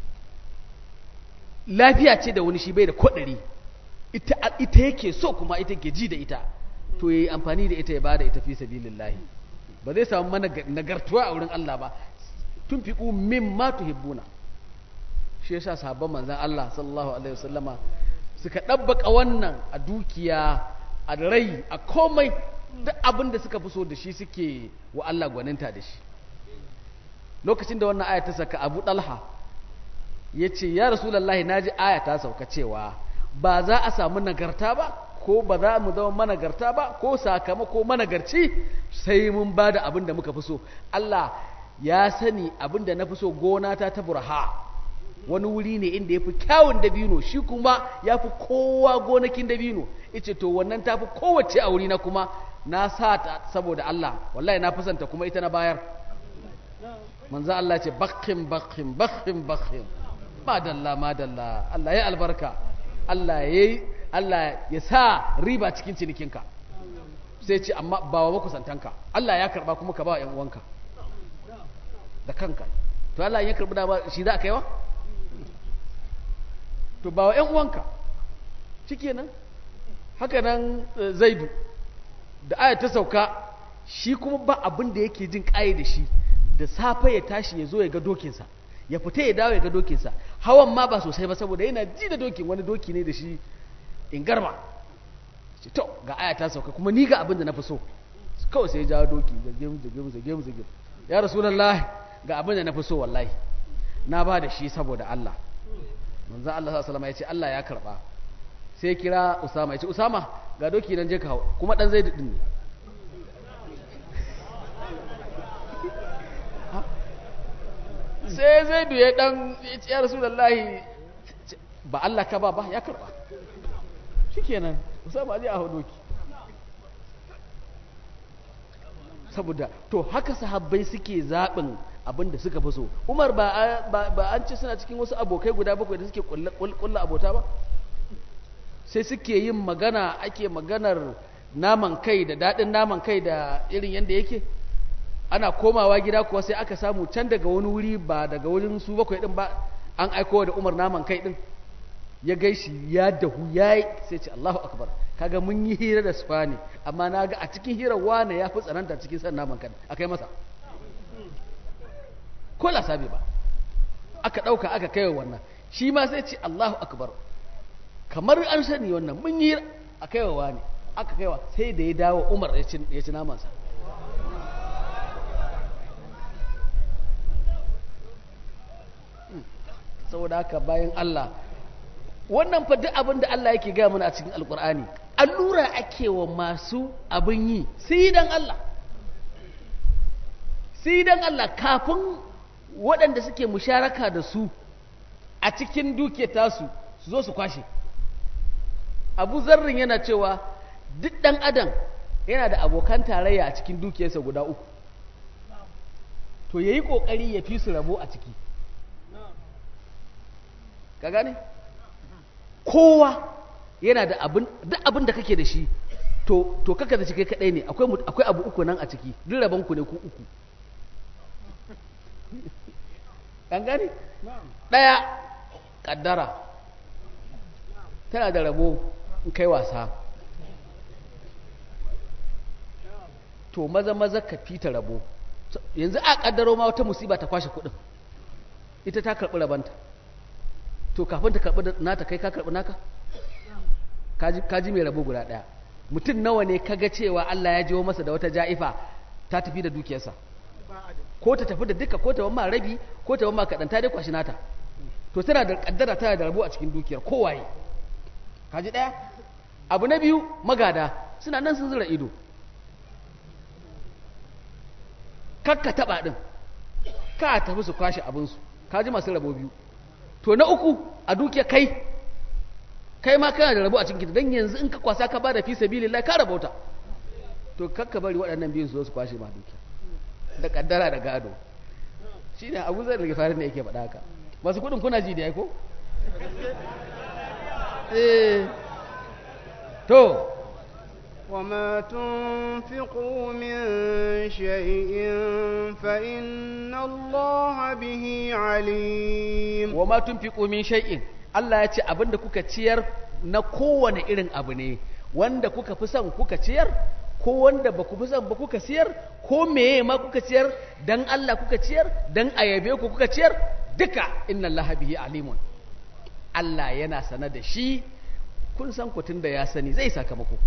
lafiya ce da wani shi bai da kodari ita ita yake so kuma ita ke ji da ita to yayi amfani da ita ya bada ita fi sabilillahi ba zai samu mana nagartuwa a wurin Allah ba tun fiqu mimma tuhibbuna shi yasa sahabban manzon Allah sallallahu alaihi wasallama suka dabbaka wannan a dukiya a rai a komai duk abin da suka fi so da shi suke wa Allah gwaninta da shi lokacin da wannan aya ta saka Abu Dalha yace ya Rasulullahi naji aya ta sauka cewa ba za a samu nagarta ba ko ba za mu zama managarta ba ko sakamako managarci sai mun ba da abin da muka fi so Allah ya sani abin da na fi so gona ta ta burha wani wuri ne inda ya fi kyawun dabino shi kuma ya fi kowa gonakin dabino ice to wannan ta fi kowace a wuri na kuma na sa ta saboda Allah wallahi na fasanta kuma ita na bayar manzo Allah ce bakhin bakhin bakhin bakhin madalla madalla Allah ya albarka Allah ya Allah ya sa riba cikin cinikinka sai ce amma ba wa makusantanka Allah ya karba kuma ka ba wa 'yan uwanka da kanka to Allah ya karbi da ba shi za a kaiwa to ba wa 'yan uwanka shikenan haka nan zaidu da aya ta sauka shi kuma ba abin da yake jin ƙaye da shi da safe ya tashi ya zo ya ga dokinsa ya fita ya dawo ya ga dokinsa hawan ma ba sosai ba saboda yana ji da dokin wani doki ne da shi in garma ce to ga aya ta sauka kuma ni ga abin da na fi so kawai sai ya jawo doki zagem zagem zagem zagem ya rasulullahi ga abin da na fi so wallahi na ba da shi saboda Allah manzon Allah sallallahu alaihi wasallam ya ce Allah ya karba sai kira Usama ya ce Usama ga doki nan je ka hau kuma dan zai din ne sai zai duye dan ya rasulullahi ba Allah ka ba ba ya karba shikenan Usama zai a hau doki saboda to haka sahabbai suke zaɓin abin da suka fi so umar ba an ce suna cikin wasu abokai guda bakwai da suke kulla abota ba sai suke yin magana ake maganar naman kai da daɗin naman kai da irin yadda yake ana komawa gida kuwa sai aka samu can daga wani wuri ba daga wurin su bakwai ɗin ba an aiko da umar naman kai ɗin ya gaishi ya dahu ya yi sai ce Allahu akbar kaga mun yi hira da sufa ne amma na ga a cikin hirar wane ya fi tsananta cikin san naman kan aka yi masa ko lasabi ba aka ɗauka aka kai wannan shi ma sai ce Allahu akbar kamar an sani wannan mun yi a kai wa wane aka kai wa sai da ya dawo umar ya ci namansa saboda haka bayan Allah wannan fa duk abin da Allah yake gaya mana a cikin alkur'ani allura ake wa masu abin yi sai dan Allah sai dan Allah kafin waɗanda suke musharaka da su a cikin duke tasu su zo su kwashe abu zarrin yana cewa duk ɗan adam yana da abokan tarayya a cikin dukiyarsa guda uku to ya yi ƙoƙari ya fi su rabo a ciki ka gane? kowa yana da abin duk abin da kake da shi to to kaka da shi kai kadai ne akwai akwai abu uku nan a ciki duk rabon ku ne ku uku an gani ɗaya ƙaddara tana da rabo in kai wasa to maza maza ka fita rabo yanzu a ƙaddaro ma wata musiba ta kwashe kuɗin ita ta karɓi rabanta to kafin ta karɓi nata kai ka karɓi naka kaji mai rabo guda ɗaya mutum nawa ne kaga cewa Allah ya jiwo masa da wata ja'ifa ta tafi da dukiyarsa ko ta tafi da duka ko ta wamma rabi ko ta wamma kaɗan ta dai kwashi nata to tana da ƙaddara tana da rabo a cikin dukiyar kowaye kaji ɗaya abu na biyu magada suna nan sun zura ido kakka taɓa ɗin ka tafi su kwashe abinsu kaji masu rabo biyu to na uku a dukiyar kai kai ma kana da rabo a cikin don yanzu in ka kwasa ka ba da fi sabilillah ka rabauta to kakka bari waɗannan biyun su zo su kwashe ma dukiya da kaddara da gado shi ne abu zai rage farin da yake faɗa haka masu kudin kuna ji da ya ko? to وما تنفقوا من شيء فإن الله به عليم وما تنفقوا من شيء Allah ya ce abinda kuka ciyar na kowane irin abu ne wanda kuka fi son kuka ciyar ko wanda ba ku fi son ba kuka ciyar ko meye ma kuka ciyar dan Allah kuka ciyar dan ayabe ku kuka ciyar duka inna Allah bihi alimun Allah yana sana da shi kun san ku tunda ya sani zai sakamako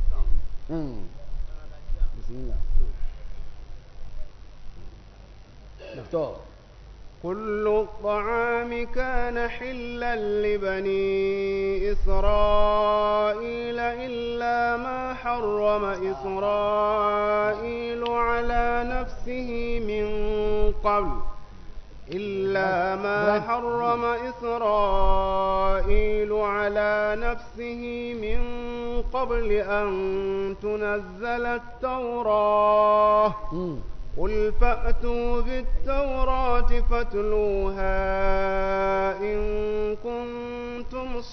to كل الطعام كان حلا لبني إسرائيل إلا ما حرم إسرائيل على نفسه من قبل إلا ما حرم إسرائيل على نفسه من قبل أن تنزل التوراة قل فأتوا بالتوراة فاتلوها إن كنتم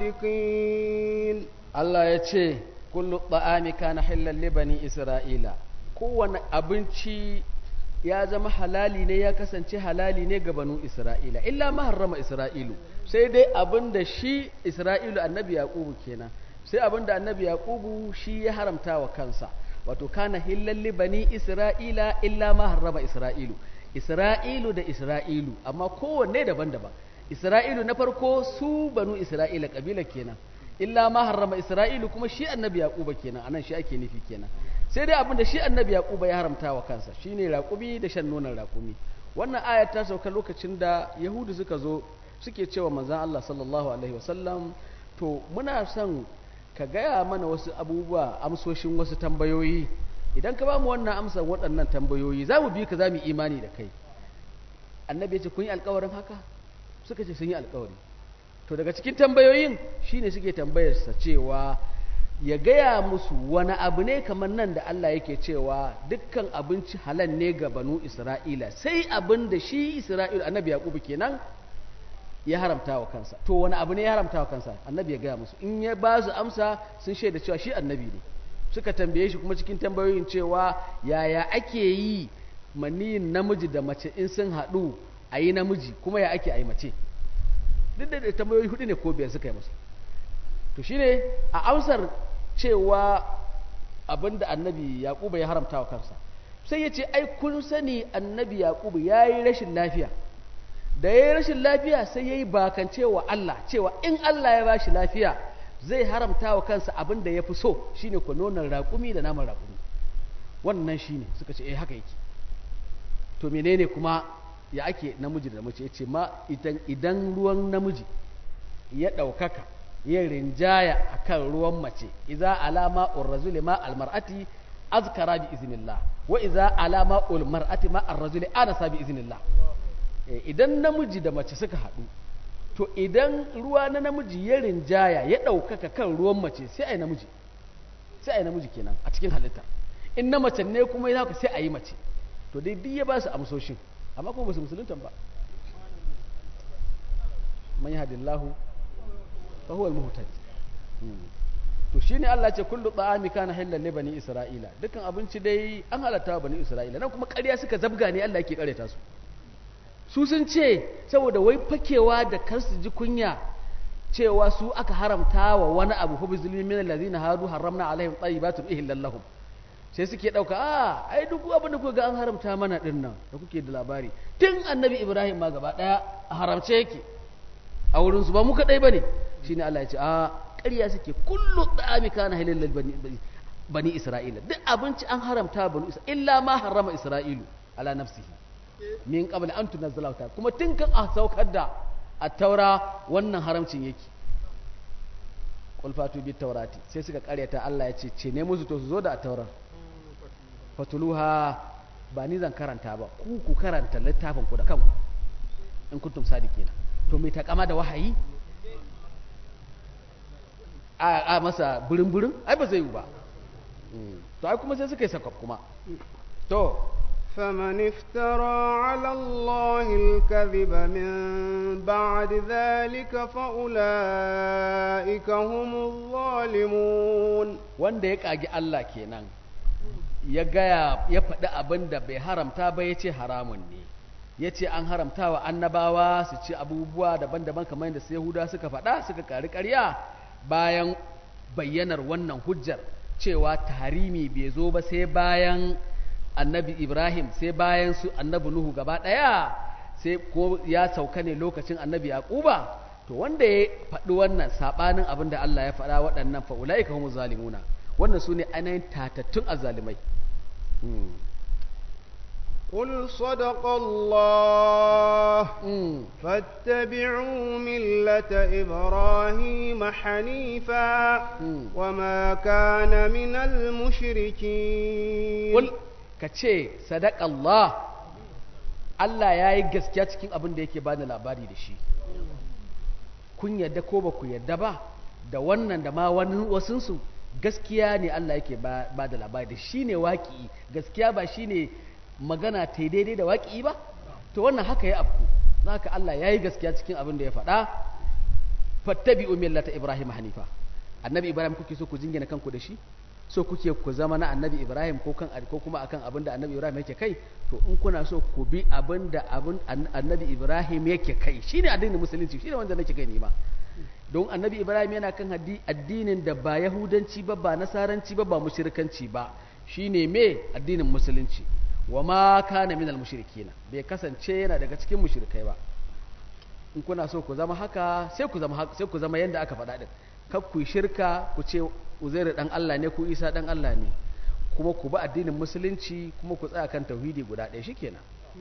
صادقين الله يتشي كل الطعام كان حلا لبني إسرائيل kowane abinci ya zama halali ne ya kasance halali ne ga banu Isra'ila illa ma harrama Isra'ilu sai dai abin da shi Isra'ilu annabi Yaqubu kenan sai abin da annabi Yaqubu shi ya haramta wa kansa wato kana hillalli bani isra'ila illa ma harrama isra'ilu isra'ilu da isra'ilu amma kowanne daban-daban isra'ilu na farko su banu isra'ila kabila kenan illa ma harrama isra'ilu kuma shi annabi yaquba kenan anan shi ake nufi kenan sai dai abinda shi annabi yaquba ya haramta wa kansa shine raƙumi da shan nonon raƙumi wannan aya ta sauka lokacin da yahudu suka zo suke cewa manzon Allah sallallahu alaihi wasallam to muna son ka gaya mana wasu abubuwa amsoshin wasu tambayoyi idan ka ba mu wannan amsar waɗannan tambayoyi za mu bi ka za mu imani da kai annabi ya ce kun yi alkawarin haka suka ce sun yi alkawari to daga cikin tambayoyin shine suke tambayarsa cewa ya gaya musu wani abu ne kamar nan da Allah yake cewa dukkan abinci halal ne ga banu Isra'ila sai abin da shi Isra'ila annabi Yakubu kenan ya haramta wa kansa to wani abu ne ya haramta wa kansa annabi ya gaya musu in ya ba su amsa sun shaida cewa shi annabi ne suka tambaye shi kuma cikin tambayoyin cewa yaya ake yi maniyin namiji da mace in sun haɗu a yi namiji kuma ya ake a yi mace duk da tambayoyi hudu ne ko biyar suka yi masa to shine a amsar cewa abinda annabi yaquba ya haramta wa kansa sai ya ce ai kun sani annabi yaquba ya yi rashin lafiya da ya yi rashin lafiya sai ya yi bakance wa Allah cewa in Allah ya ba shi lafiya zai haramta wa kansa abin da ya fi so shine ku nonon raƙumi da naman raƙumi wannan shine suka ce eh haka yake to menene kuma ya ake namiji da mace yace ma idan idan ruwan namiji ya ɗaukaka ya rinjaya akan ruwan mace idza alama urrazuli ma almar'ati azkara bi iznillah wa idza alama ulmar'ati ma arrazuli anasa bi iznillah idan namiji da mace suka haɗu to idan ruwa na namiji ya rinjaya ya ɗaukaka kan ruwan mace sai a yi namiji sai a yi namiji kenan a cikin halitta in na mace ne kuma yana sai a yi mace to dai duk ya ba su amsoshin amma kuma ba su musuluntan ba man yahdillahu fa huwa al-muhtadi to shine Allah ce kullu ta'ami kana halal li bani isra'ila dukkan abinci dai an halatta wa bani isra'ila nan kuma ƙarya suka zabga ne Allah yake ƙareta su su sun ce saboda wai fakewa da kar su ji kunya cewa su aka haramta wa wani abu fa bizulmi min allazina hadu haramna alaihim tayyibatin ihillal lahum sai suke dauka a ai duk abin da kuka ga an haramta mana din nan da kuke da labari tun annabi ibrahim ma gaba daya a haramce yake a wurin su ba mu kadai bane shine Allah ya ce a ƙarya suke kullu da'ami kana halal bani bani isra'ila duk abinci an haramta bani isra'ila illa ma harama isra'ilu ala nafsihi min qabl an tunazzala ta kuma tun kan a saukar da at-taura wannan haramcin yake qul fatu bit taurati sai suka karyata Allah ya ce ce ne musu to su zo da at-taura fatuluha ba ni zan karanta ba ku ku karanta littafin ku da kanku in kuntum sadiqina to mai takama da wahayi a, a masa burin burin ai ba zai yi ba to ai kuma sai suka yi sakwa kuma to فمن افترى على الله الكذب من بعد ذلك فأولئك هم الظالمون wanda ya kagi Allah kenan ya gaya ya faɗi abin da bai haramta ba ya ce haramun ne ya ce an haramta wa annabawa su ci abubuwa daban-daban kamar yadda su yahuda suka faɗa suka ƙari ƙarya bayan bayyanar wannan hujjar cewa tarimi bai zo ba sai bayan annabi ibrahim sai bayan su annabi nuhu gaba ɗaya sai ko ya sauka ne lokacin annabi yaquba to wanda ya faɗi wannan saɓanin abin da allah ya faɗa waɗannan fa'ula'ika humu zalimuna wannan su ne ainihin tatattun azalimai قل صدق الله فاتبعوا ملة إبراهيم حنيفا وما كان من المشركين قل كتشي صدق الله Allah ya yi gaskiya cikin abin da yake bani labari da shi kun yadda ko ba ku yadda ba da wannan da ma wani wasunsu gaskiya ne Allah yake ba da labari da shi ne waƙi gaskiya ba shi ne magana ta daidai da waƙi ba to wannan haka ya afku za ka Allah ya yi gaskiya cikin abin da ya faɗa fattabi millata ibrahim hanifa annabi ibrahim kuke so ku jingina kanku da shi so kuke ku zama na annabi ibrahim ko kan ko kuma akan abin da annabi ibrahim yake kai to in kuna so ku bi abin da abin annabi ibrahim yake kai shine addinin musulunci shine wanda nake kai ne ma don annabi ibrahim yana kan addinin da ba yahudanci ba ba nasaranci ba ba mushrikanci ba shine me addinin musulunci wa ma kana min al-mushrikina bai kasance yana daga cikin mushrikai ba in kuna so ku zama haka sai ku zama sai ku zama yanda aka faɗa din kar ku shirka ku ce Uzairu dan Allah ne ku Isa dan Allah ne kuma ku bi addinin musulunci kuma ku tsaya kan tauhidi guda ɗaya shikenan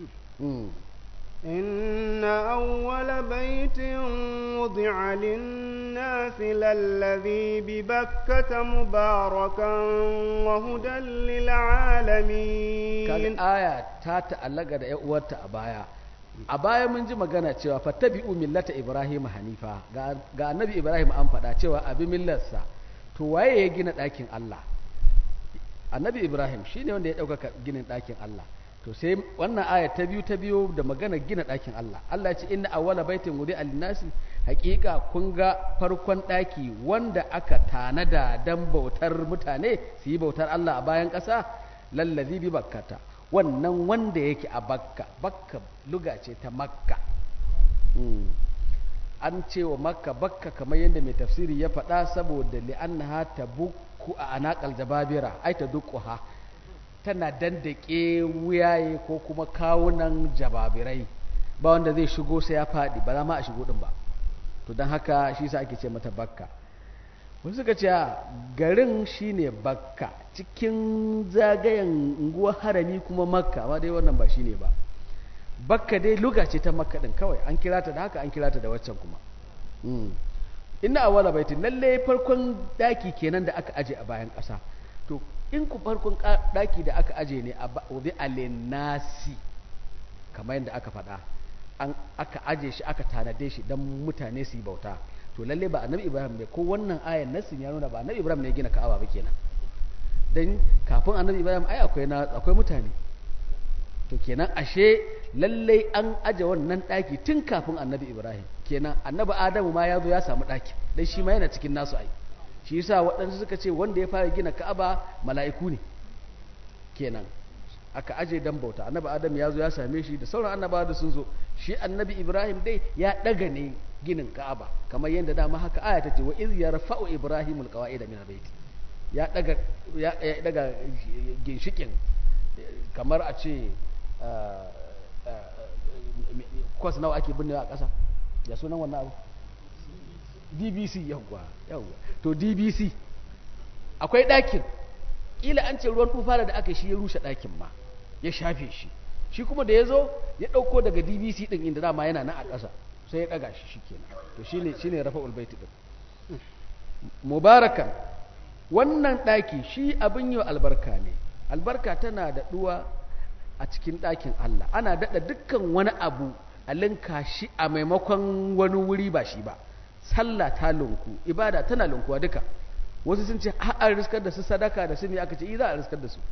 إن أول بيت وضع للناس للذي ببكة مباركا وهدى للعالمين كان آية تاتا ألغا دا يؤوتا أبايا a baya mun ji magana cewa fattabi'u millata ibrahim hanifa ga annabi ibrahim an faɗa cewa abi millarsa to waye ya gina ɗakin Allah annabi ibrahim shine wanda ya ɗaukaka ginin ɗakin Allah to sai wannan aya ta biyu ta biyu da magana gina ɗakin Allah Allah ya ce inna awwala baitin wudi alinnasi haƙiƙa kun ga farkon ɗaki wanda aka tanada dan bautar mutane su yi bautar Allah a bayan ƙasa lallazi bi bakkata wannan wanda yake a bakka bakka luga ce ta makka an ce wa makka bakka kamar yadda mai tafsiri ya faɗa saboda li'annaha tabukku a anaqal jababira ai ta duquha tana dandake wuyaye ko kuma kawunan jababirai ba wanda zai shigo sai ya faɗi ba za ma a shigo ɗin ba to don haka shi sa ake ce mata bakka wasu suka ce garin shine bakka cikin zagayen unguwar harami kuma makka amma dai wannan ba shine ba bakka dai luga ce ta makka ɗin kawai an kira ta da haka an kira ta da waccan kuma inna awwala baitin lalle farkon daki kenan da aka aje a bayan ƙasa to in ku farkon daki da aka aje ne a wadi alinasi kamar yadda aka faɗa an aka aje shi aka tanade shi don mutane su yi bauta to lalle ba annabi ibrahim ne ko wannan ayan nasin ya nuna ba annabi ibrahim ne ya gina ka'aba ba kenan dan kafin annabi ibrahim ai akwai na akwai mutane to kenan ashe lalle an aje wannan daki tun kafin annabi ibrahim kenan annabi adamu ma ya zo ya samu daki dan shi ma yana cikin nasu ai shi yasa waɗansu suka ce wanda ya fara gina ka'aba mala'iku ne kenan aka aje dan bauta annabi adam ya zo ya same shi da sauran annabawa da sun zo shi annabi ibrahim dai ya daga ne ginin ka'aba kamar yadda dama haka aya ta ce wa iz yarfa'u ibrahim alqawaid min albayt ya daga ya daga ginshikin kamar a ce kwas nawa ake binnewa a ƙasa ya sunan wannan abu dbc yawwa yawwa to dbc akwai ɗakin ƙila an ce ruwan tufa da aka shi ya rushe ɗakin ma ya shafe shi shi kuma da ya zo ya ɗauko daga dbc ɗin inda dama yana nan a ƙasa sai ya ɗaga shi shi kenan to shi ne shi ne rafa ulbaiti ɗin mubarakan wannan ɗaki shi abin yi albarka ne albarka tana da ɗuwa a cikin ɗakin allah ana daɗa dukkan wani abu a linka shi a maimakon wani wuri ba shi ba sallah ta lunku ibada tana lunkuwa duka wasu sun ce a riskar da su sadaka da su ne aka ce za a riskar da su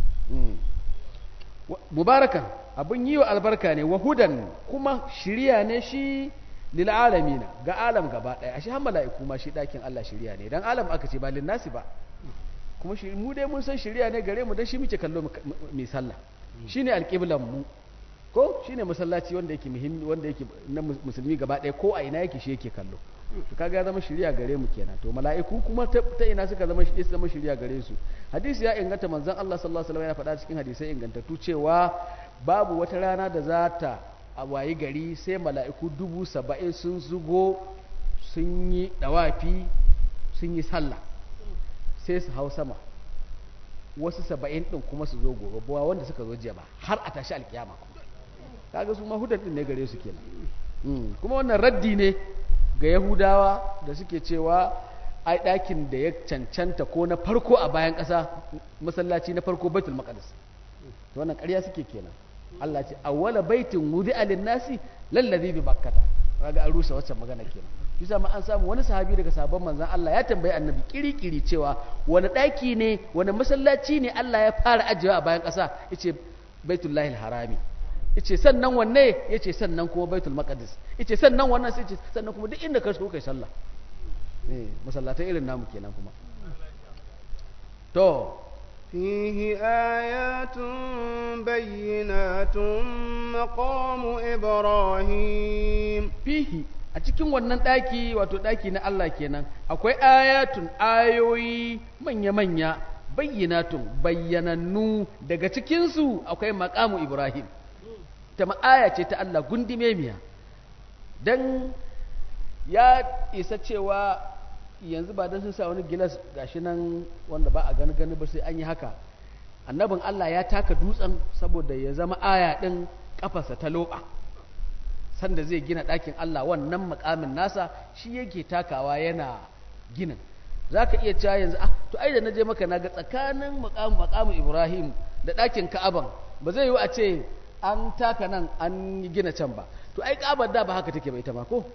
mubarakan abin yi wa albarka ne wahudan kuma shirya ne shi lil alamina ga alam gaba daya ashe har mala'iku ma shi dakin Allah shirya ne dan alam aka ce ba lin nasi ba kuma shi mu dai mun san shirya ne gare mu dan shi muke kallo mai sallah shine alqiblan mu ko shine masallaci wanda yake muhimmi wanda yake na musulmi gaba daya ko a ina yake shi yake kallo to kaga ya zama shirya gare mu kenan to mala'iku kuma ta ina suka zama shi zama shirya gare su hadisi ya inganta manzon Allah sallallahu alaihi wasallam ya faɗa cikin hadisai ingantattu cewa babu wata rana da za ta a wayi gari sai mala'iku dubu saba'in sun zugo sun yi dawafi sun yi sallah sai su hau sama wasu saba'in ɗin kuma su zo gobe ba wanda suka zo jiya ba har a tashi alkiyama kaga su mahudan ɗin ne gare su kenan kuma wannan raddi ne ga yahudawa da suke cewa ai ɗakin da ya cancanta ko na farko a bayan ƙasa masallaci na farko baitul maqdis to wannan ƙarya suke kenan Allah ce awwala baitin wudi'a lin-nasi lallazi bi bakkata kaga an rusa wacce magana kenan bisa ma an samu wani sahabi daga sahabban manzon Allah ya tambayi annabi kirikiri cewa wani ɗaki ne wani masallaci ne Allah ya fara ajiyewa a bayan ƙasa yace baitullahil harami yace sannan wanne yace sannan kuma baitul maqdis yace sannan wannan sai yace sannan kuma duk inda ka so kai sallah eh masallatai irin namu kenan kuma to فيه آيات بينات مقام إبراهيم fihi a cikin wannan ɗaki wato ɗaki na Allah kenan akwai ayatun ayoyi manya-manya bayyanatun bayyanannu daga cikinsu akwai makamu Ibrahim ta ma'aya ce ta Allah gundume miya don ya isa cewa yanzu ba don sun sa wani gilas gashi nan wanda ba a gani gani ba sai an yi haka annabin Allah ya taka dutsen saboda ya zama aya ɗin ƙafarsa ta loɓa sanda zai gina ɗakin Allah wannan makamin nasa shi yake takawa yana ginin za ka iya cewa yanzu ah to ai da na je maka na ga tsakanin makamin Ibrahim da ɗakin Ka'aban ba zai yi a ce an taka nan an gina can ba to ai Ka'abar da ba haka take ba ita ma ko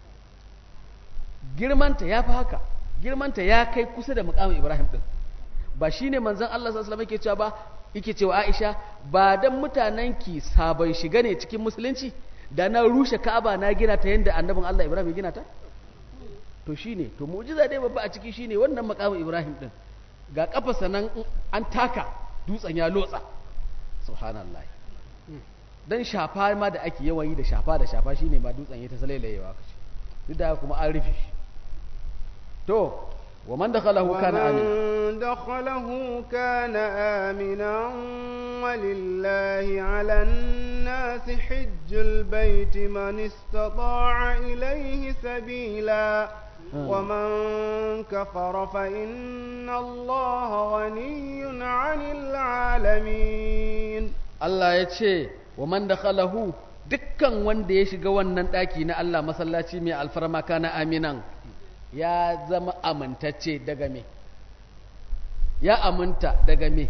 girmanta ya fi haka girmanta ya kai kusa da mukamin ibrahim din ba shi ne manzan Allah sallallahu alaihi cewa ba yake cewa Aisha ba dan mutanen ki sabon shiga ne cikin musulunci da na rushe Ka'aba na gina ta yanda annabin Allah Ibrahim ya gina ta to shine to mu'jiza dai babba a ciki shine wannan mukamin Ibrahim din ga kafarsa nan an taka dutsen ya lotsa subhanallahi dan shafa ma da ake yawan yi da shafa da shafa shine ba dutsen ya ta salailayewa kace duk da kuma an rufe shi to wa man dakhalahu kana amin ومن دخله كان آمنا ولله على الناس حج البيت من استطاع إليه سبيلا ومن كفر فإن الله غني عن العالمين Allah ya ce wa man dakhalahu dukkan wanda ya shiga wannan ɗaki na Allah masallaci mai alfarma kana aminan ya zama amintacce daga me ya aminta daga me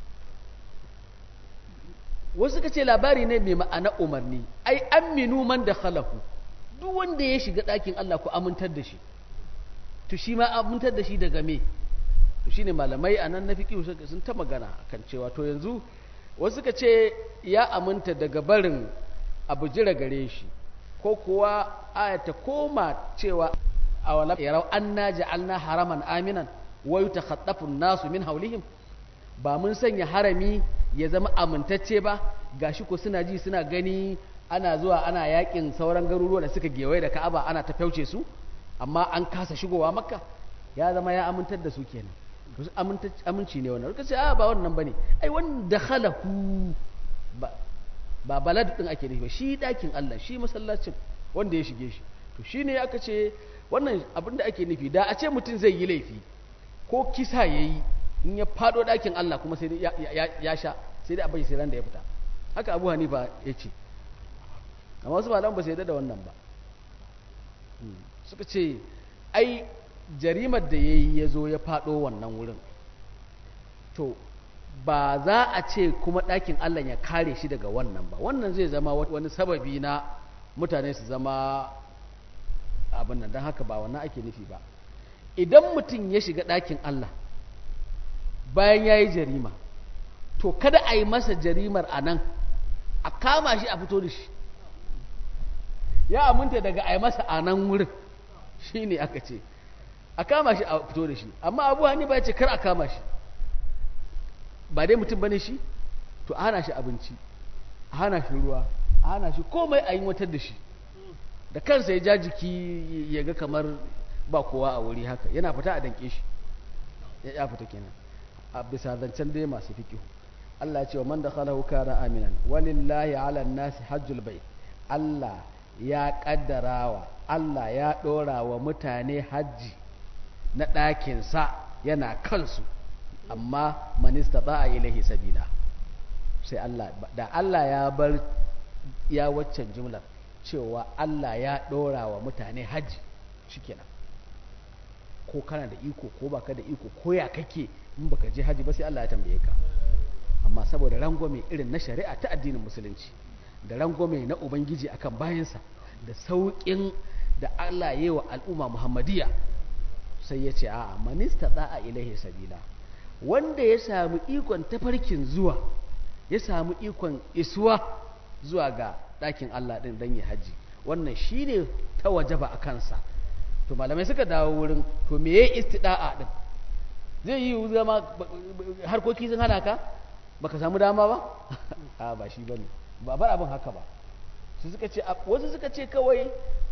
wasu ka ce labari ne mai ma'ana umarni ai aminu man da khalahu duk wanda ya shiga ɗakin Allah ku amintar da shi to shi ma amintar da shi daga me to shine malamai a nan na fiƙi sun ta magana kan cewa to yanzu wasu ka ce ya aminta daga barin abu jira gare shi ko kuwa ayata koma cewa a wala yarau anna ja'alna haraman aminan wa yatakhatafu nasu min haulihim ba mun sanya harami ya zama amintacce ba gashi ko suna ji suna gani ana zuwa ana yakin sauran garuruwa da suka gewaye da Ka'aba ana ta fauce su amma an kasa shigowa Makka ya zama ya amintar da su kenan to aminci ne wannan kace a ba wannan bane ai wanda khalahu ba ba balad din ake nufi ba shi dakin Allah shi masallacin wanda ya shige shi to shine aka ce wannan abin da ake nufi da a ce mutum zai yi laifi ko kisa yayi in ya fado dakin Allah kuma sai ya sha sai dai a bashi sai ran da ya fita haka Abu Hanifa ya ce amma wasu malaman ba su yarda da wannan ba suka ce ai jarimar da ya yi ya zo ya faɗo wannan wurin to ba za a ce kuma ɗakin Allah ya kare shi daga wannan ba wannan zai zama wani sababi na mutane su zama abin nan don haka ba wannan ake nufi ba idan mutum ya shiga ɗakin Allah bayan ya yi jarima to kada a yi masa jarimar a nan a kama shi a fito da shi ya aminta daga a yi masa a nan wurin shi ne aka ce a kama shi a fito da shi amma abu hannu ba ya ce kar a kama shi ba dai mutum bane shi to a hana shi abinci a hana shi ruwa a hana shi komai a yi watar da shi da kansa ya ja jiki ya ga kamar ba kowa a wuri haka yana fita a danke shi ya fita kenan a bisa zancen dai masu fikihu Allah ya ce wa man dakhalahu kana aminan walillahi ala nasi hajjul bait Allah ya kaddarawa Allah ya dora wa mutane hajji na ɗakinsa yana kansu amma manista ba a ilahi sabila sai Allah da Allah ya bar ya waccan jumlar cewa Allah ya ɗora wa mutane hajji shikenan ko kana da iko ko baka da iko ko ya kake in baka je hajji ba sai Allah ya tambaye ka amma saboda rangwame irin na shari'a ta addinin musulunci da rangwame na ubangiji akan bayansa da sauƙin da Allah ya yi wa al'umma muhammadiyya sai ya ce a manista a ilaihi sabila wanda ya samu ikon tafarkin zuwa ya samu ikon isuwa zuwa ga ɗakin Allah ɗin don ya haji wannan shi ne ta wajaba a kansa to malamai suka dawo wurin to me ya istida'a ɗin zai yi zama harkoki sun hana ka baka samu dama ba a ba shi bane ba bar abin haka ba su suka ce wasu suka ce kawai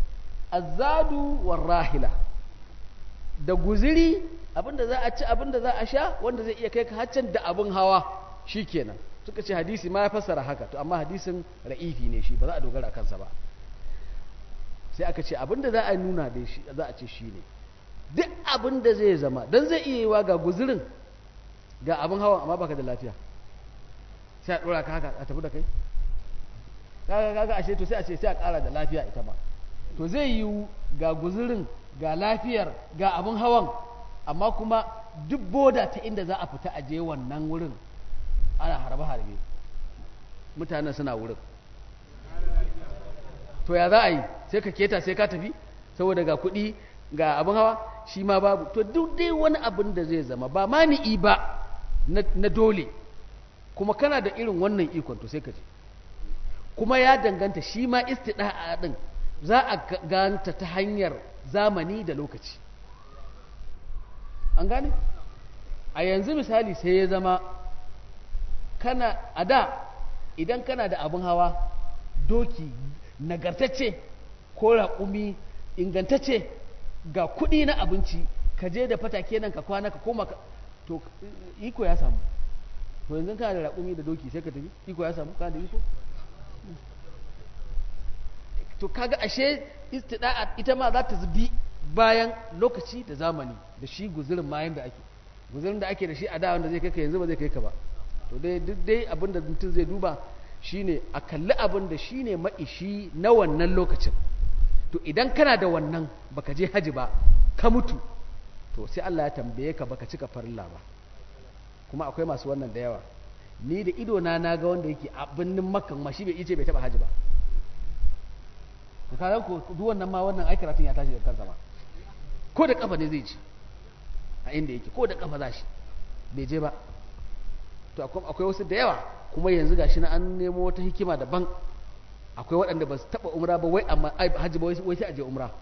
azadu war rahila da guziri abinda za a ci abinda za a sha wanda zai iya kai ka haccan da abin hawa shikenan suka ce hadisi ma ya fassara haka to amma hadisin ra'ifi ne shi ba za a dogara a kansa ba sai aka ce abinda za a nuna da shi za a ce shi ne duk abinda zai zama dan zai iya yiwa ga guzirin ga abin hawa amma baka da lafiya sai a dora ka haka a tafi da kai kaga kaga ashe to sai a ce sai a kara da lafiya ita ma to zai yiwu ga guzirin ga lafiyar ga abin hawan amma kuma duk boda ta inda za a fita a je wannan wurin ana harbe-harbe mutanen suna wurin to ya za a yi sai ka keta sai ka tafi saboda ga kuɗi ga abin hawa shi ma babu to duk dai wani abin da zai zama ba mani'i ba na dole kuma kana da irin wannan ikon to sai ka je kuma ya danganta shi ma istida'a din za a ganta ta hanyar zamani da lokaci an gane a yanzu misali sai ya zama kana a da idan kana da abin hawa doki nagartacce ko raƙumi ingantacce ga kuɗi na abinci ka je da fatake nan ka kwana ka koma ka to iko ya samu to yanzu kana da raƙumi da doki sai ka tafi iko ya samu kana da iko to kaga ashe istida'a ita ma za ta zubi bayan lokaci da zamani da shi guzurin ma yanda ake guzurin da ake da shi a da wanda zai kai ka yanzu ba zai kai ka ba to dai duk dai abin da mutum zai duba shine a kalli abin da shine maishi na wannan lokacin to idan kana da wannan baka je haji ba ka mutu to sai Allah ya tambaye ka baka cika farilla ba kuma akwai masu wannan da yawa ni da ido na naga wanda yake a birnin makkan ma shi bai ice bai taba haji ba ka ko duk wannan ma wannan ai karatun ya tashi da kansa ma ko da kafa ne zai ci a inda yake ko da kafa za shi bai je ba to akwai wasu da yawa kuma yanzu gashi na an nemo wata hikima daban akwai waɗanda ba su taɓa umra ba wai amma hajji ba wai sai a je umra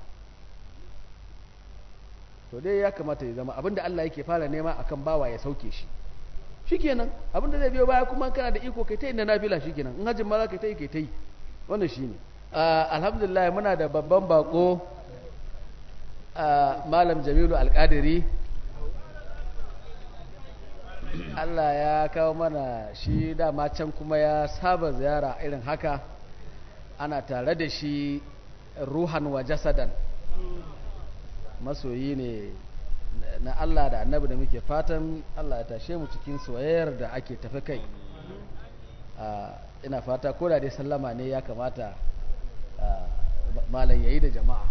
to dai ya kamata ya zama abinda Allah yake fara nema akan bawa ya sauke shi shikenan abinda zai biyo baya kuma kana da iko kai ta yi na nafila shikenan in hajjin ma za ka ta yi kai ta yi wannan shine alhamdulillah muna da babban bako malam jamilu alkadiri Allah ya kawo mana shi dama can kuma ya saba ziyara irin haka ana tare da shi ruhan wa jasadan masoyi ne na Allah da annabi da muke fatan Allah ya tashe mu cikin soyayyar da ake tafi kai ina fata ko da dai sallama ne ya kamata malam yayi da jama'a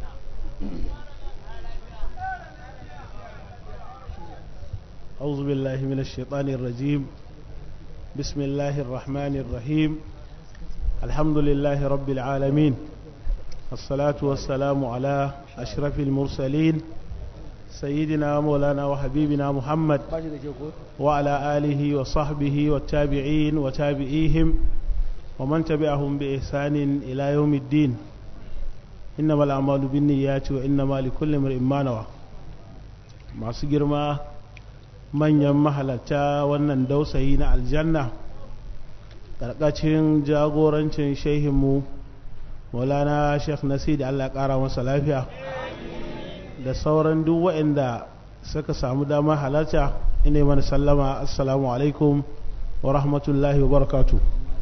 أعوذ بالله من الشيطان الرجيم بسم الله الرحمن الرحيم الحمد لله رب العالمين الصلاة والسلام على أشرف المرسلين سيدنا مولانا وحبيبنا محمد وعلى آله وصحبه والتابعين وتابعيهم ومن تبعهم بإحسان إلى يوم الدين إنما الأعمال بالنيات وإنما لكل امرئ ما نوى masu girma manyan mahalarta wannan dausayi na aljanna ƙarƙacin jagorancin shehinmu maulana sheikh nasir da allah ƙara masa lafiya da sauran duk waɗanda suka samu dama halarta ina mana sallama assalamu alaikum wa rahmatullahi wa barakatu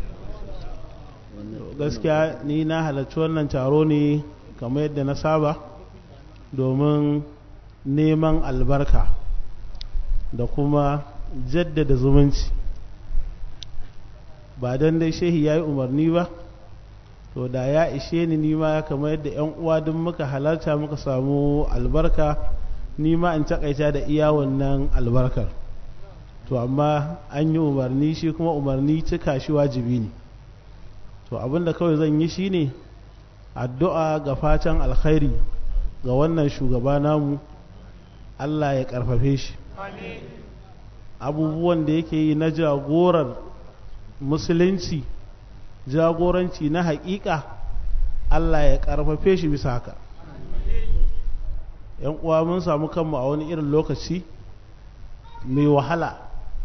gaskiya ni na halarci wannan taro ne kamar yadda na saba domin neman albarka da kuma jaddada zumunci ba don dai shehi ya yi umarni ba to da ya ishe ni nima kamar yadda 'yan uwa duk muka halarta muka samu albarka nima in takaita da iya wannan albarkar to amma an yi umarni shi kuma umarni cika shi wajibi ne to abinda kawai zan yi shine addu'a ga fatan alkhairi ga wannan shugaba namu Allah ya karfafe shi abubuwan da yake yi na jagorar musulunci jagoranci na haƙiƙa Allah ya karfafe shi bisa haka yan uwa mun samu kanmu a wani irin lokaci mai wahala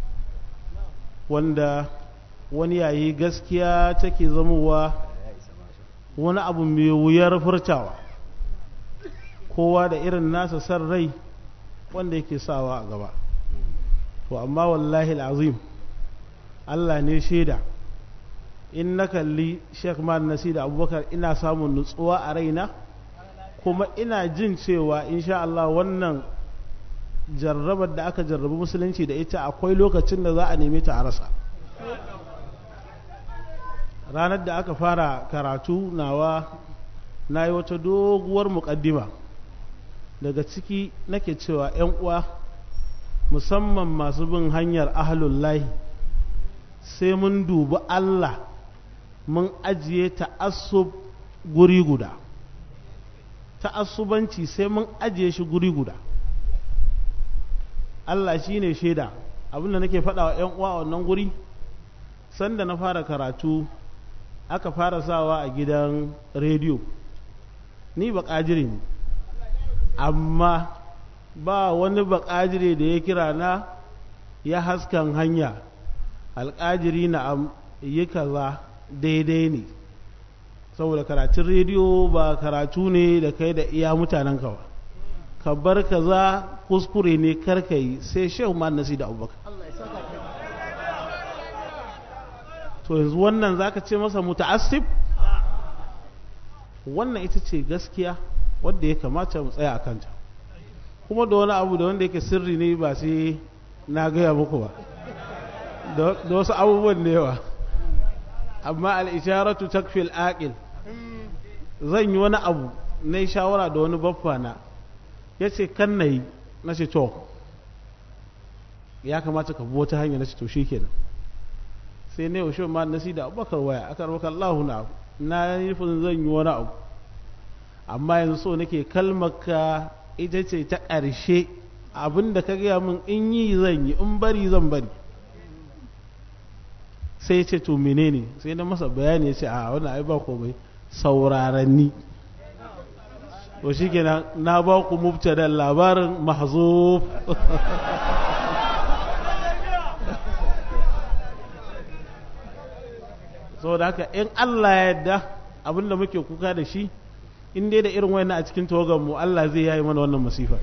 wanda wani yayi gaskiya take zamowa wani abu mai wuyar furtawa kowa da irin nasa san rai wanda yake sawa a gaba to amma wallahi azim Allah ne shaida in na kalli Sheikh Man Nasi da Abubakar ina samun nutsuwa a raina kuma ina jin cewa insha Allah wannan jarrabar da aka jarrabi musulunci da ita akwai lokacin da za a neme ta a rasa ranar da aka fara karatu nawa na yi wata doguwar muƙaddima daga ciki nake cewa 'yan uwa musamman masu bin hanyar ahalullahi sai mun dubi Allah mun ajiye ta'assub guri guda ta'assubanci sai mun ajiye shi guri guda Allah shi ne shaida abinda nake faɗa wa 'yan uwa a wannan guri sanda na fara karatu aka fara sawa a gidan rediyo ni ba ƙajiri ne amma ba wani bakajire da ya kira na ya haskan hanya alƙajiri na yi kaza daidai ne saboda karatun rediyo ba karatu ne da kai da iya mutanen ba ka bar kaza kuskure ne karka yi sai shehu ma nasi da abubakar to yanzu wannan zaka ce masa muta'assib wannan ita ce gaskiya wadda ya kamata mu tsaya a kanta kuma da wani abu da wanda yake sirri ne ba sai na gaya muku ba da wasu abubuwan da yawa amma al'isharatu takfil aqil zan yi wani abu na yi shawara da wani baffa na ya ce kan na yi na ce to ya kamata ka bi wata hanya na ce to shi kenan sai na yaushe ma nasi da abubakar waya aka rabaka Allahu na na yi nufin zan yi wani abu amma yanzu so nake kalmaka ita ce ta ƙarshe abin da ka gaya min in yi zan yi in bari zan bari sai ce to menene sai na masa bayani ya ce a wani ai ba komai sauraranni to shi kenan na ba ku mubtada labarin mahzuf saboda haka in Allah ya yarda abinda muke kuka da shi in dai da irin wayannan a cikin tawagan mu Allah zai yayi mana wannan masifa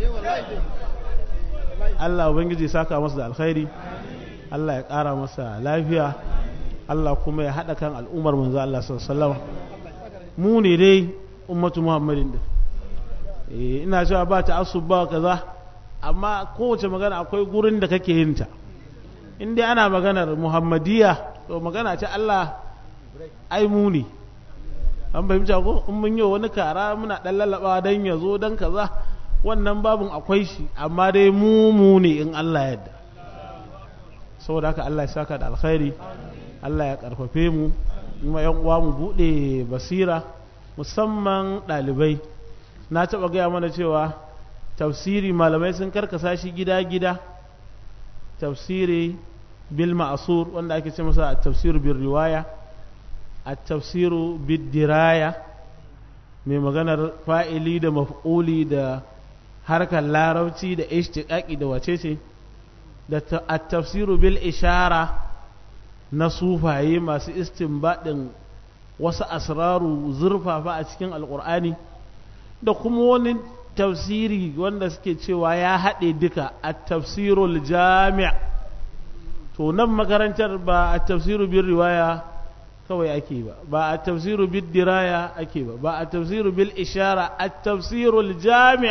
Allah ubangiji saka masa da alkhairi Allah ya ƙara masa lafiya Allah kuma ya haɗa kan al'ummar manzo Allah sallallahu alaihi wasallam mu ne dai ummatu Muhammadin din eh ina cewa ba ta asub ba kaza amma kowace magana akwai gurin da kake yin ta in dai ana maganar Muhammadiyya to magana ce Allah ai mu ne an fahimta ko in mun yi wani kara muna dan lallaba dan ya zo dan kaza wannan babun akwai shi amma dai mu mu ne in Allah yadda saboda haka Allah ya saka da alkhairi Allah ya karfafe mu kuma yan uwa mu bude basira musamman dalibai na taba gaya mana cewa tafsiri malamai sun karkasa shi gida-gida tafsiri bil ma'asur wanda ake ce masa tafsir bil riwaya at-tafsiru bid diraya mai maganar fa'ili da maf'uli da harkar larabci da ishtiqaqi da wacece da at-tafsiru bil ishara na sufaye masu istinbadin wasu asraru zurfafa a cikin alqur'ani da kuma wani tafsiri wanda suke cewa ya haɗe duka at-tafsirul jami' to nan makarantar ba at-tafsiru bil riwaya kawai ake ba ba a tafsiru bil diraya ake ba ba a tafsiru bil ishara a tafsirul jami'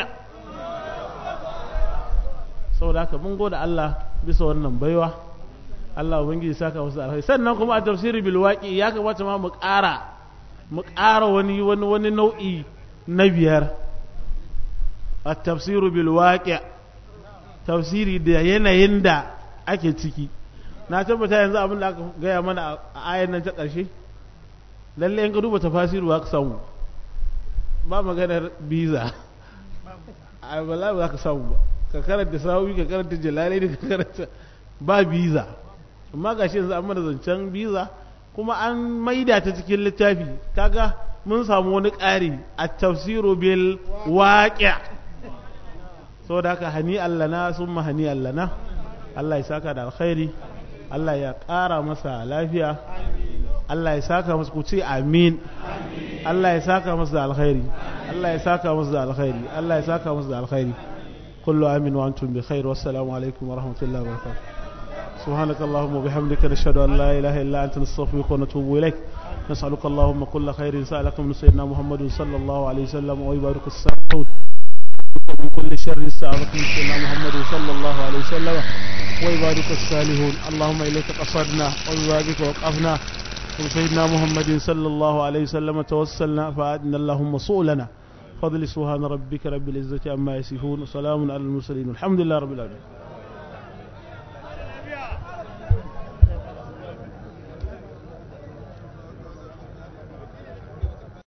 saboda haka mun gode Allah bisa wannan baiwa Allah ubangiji saka musu alheri sannan kuma a tafsiri bil waqi ya kamata ma mu ƙara mu ƙara wani wani wani nau'i na biyar a tafsiru bil waqi tafsiri da yanayin da ake ciki na tabbata yanzu abin da aka gaya mana a ayan nan ta ƙarshe lalle in ka duba tafasiru ba ka samu ba maganar biza a bala ba ka samu ba ka karanta sawi ka karanta jalali da ka karanta ba biza amma ga shi yanzu an mana zancen biza kuma an maida ta cikin littafi kaga mun samu wani ƙari a tafsiru bil waƙi saboda haka hani allana sun ma hani allana Allah ya saka da alkhairi Allah ya ƙara masa lafiya Allah ya saka masa ku ce amin Allah ya saka masa da alkhairi Allah ya saka masa da alkhairi Allah ya saka masa da alkhairi kullu amin wa antum bi khair wassalamu alaikum wa rahmatullahi wa barakatuh سبحانك اللهم وبحمدك نشهد أن لا إله إلا أنت نستغفرك ونتوب إليك نسألك اللهم كل خير سألك من سيدنا محمد صلى الله عليه وسلم ويبارك الساعون من كل شر سألك من سيدنا محمد صلى الله عليه وسلم ويبارك الصالحون اللهم إليك قصدنا وببابك وقفنا وسيدنا محمد صلى الله عليه وسلم توسلنا فأدنا اللهم صولنا فضل سبحان ربك رب العزة عما يصفون وسلام على المرسلين الحمد لله رب العالمين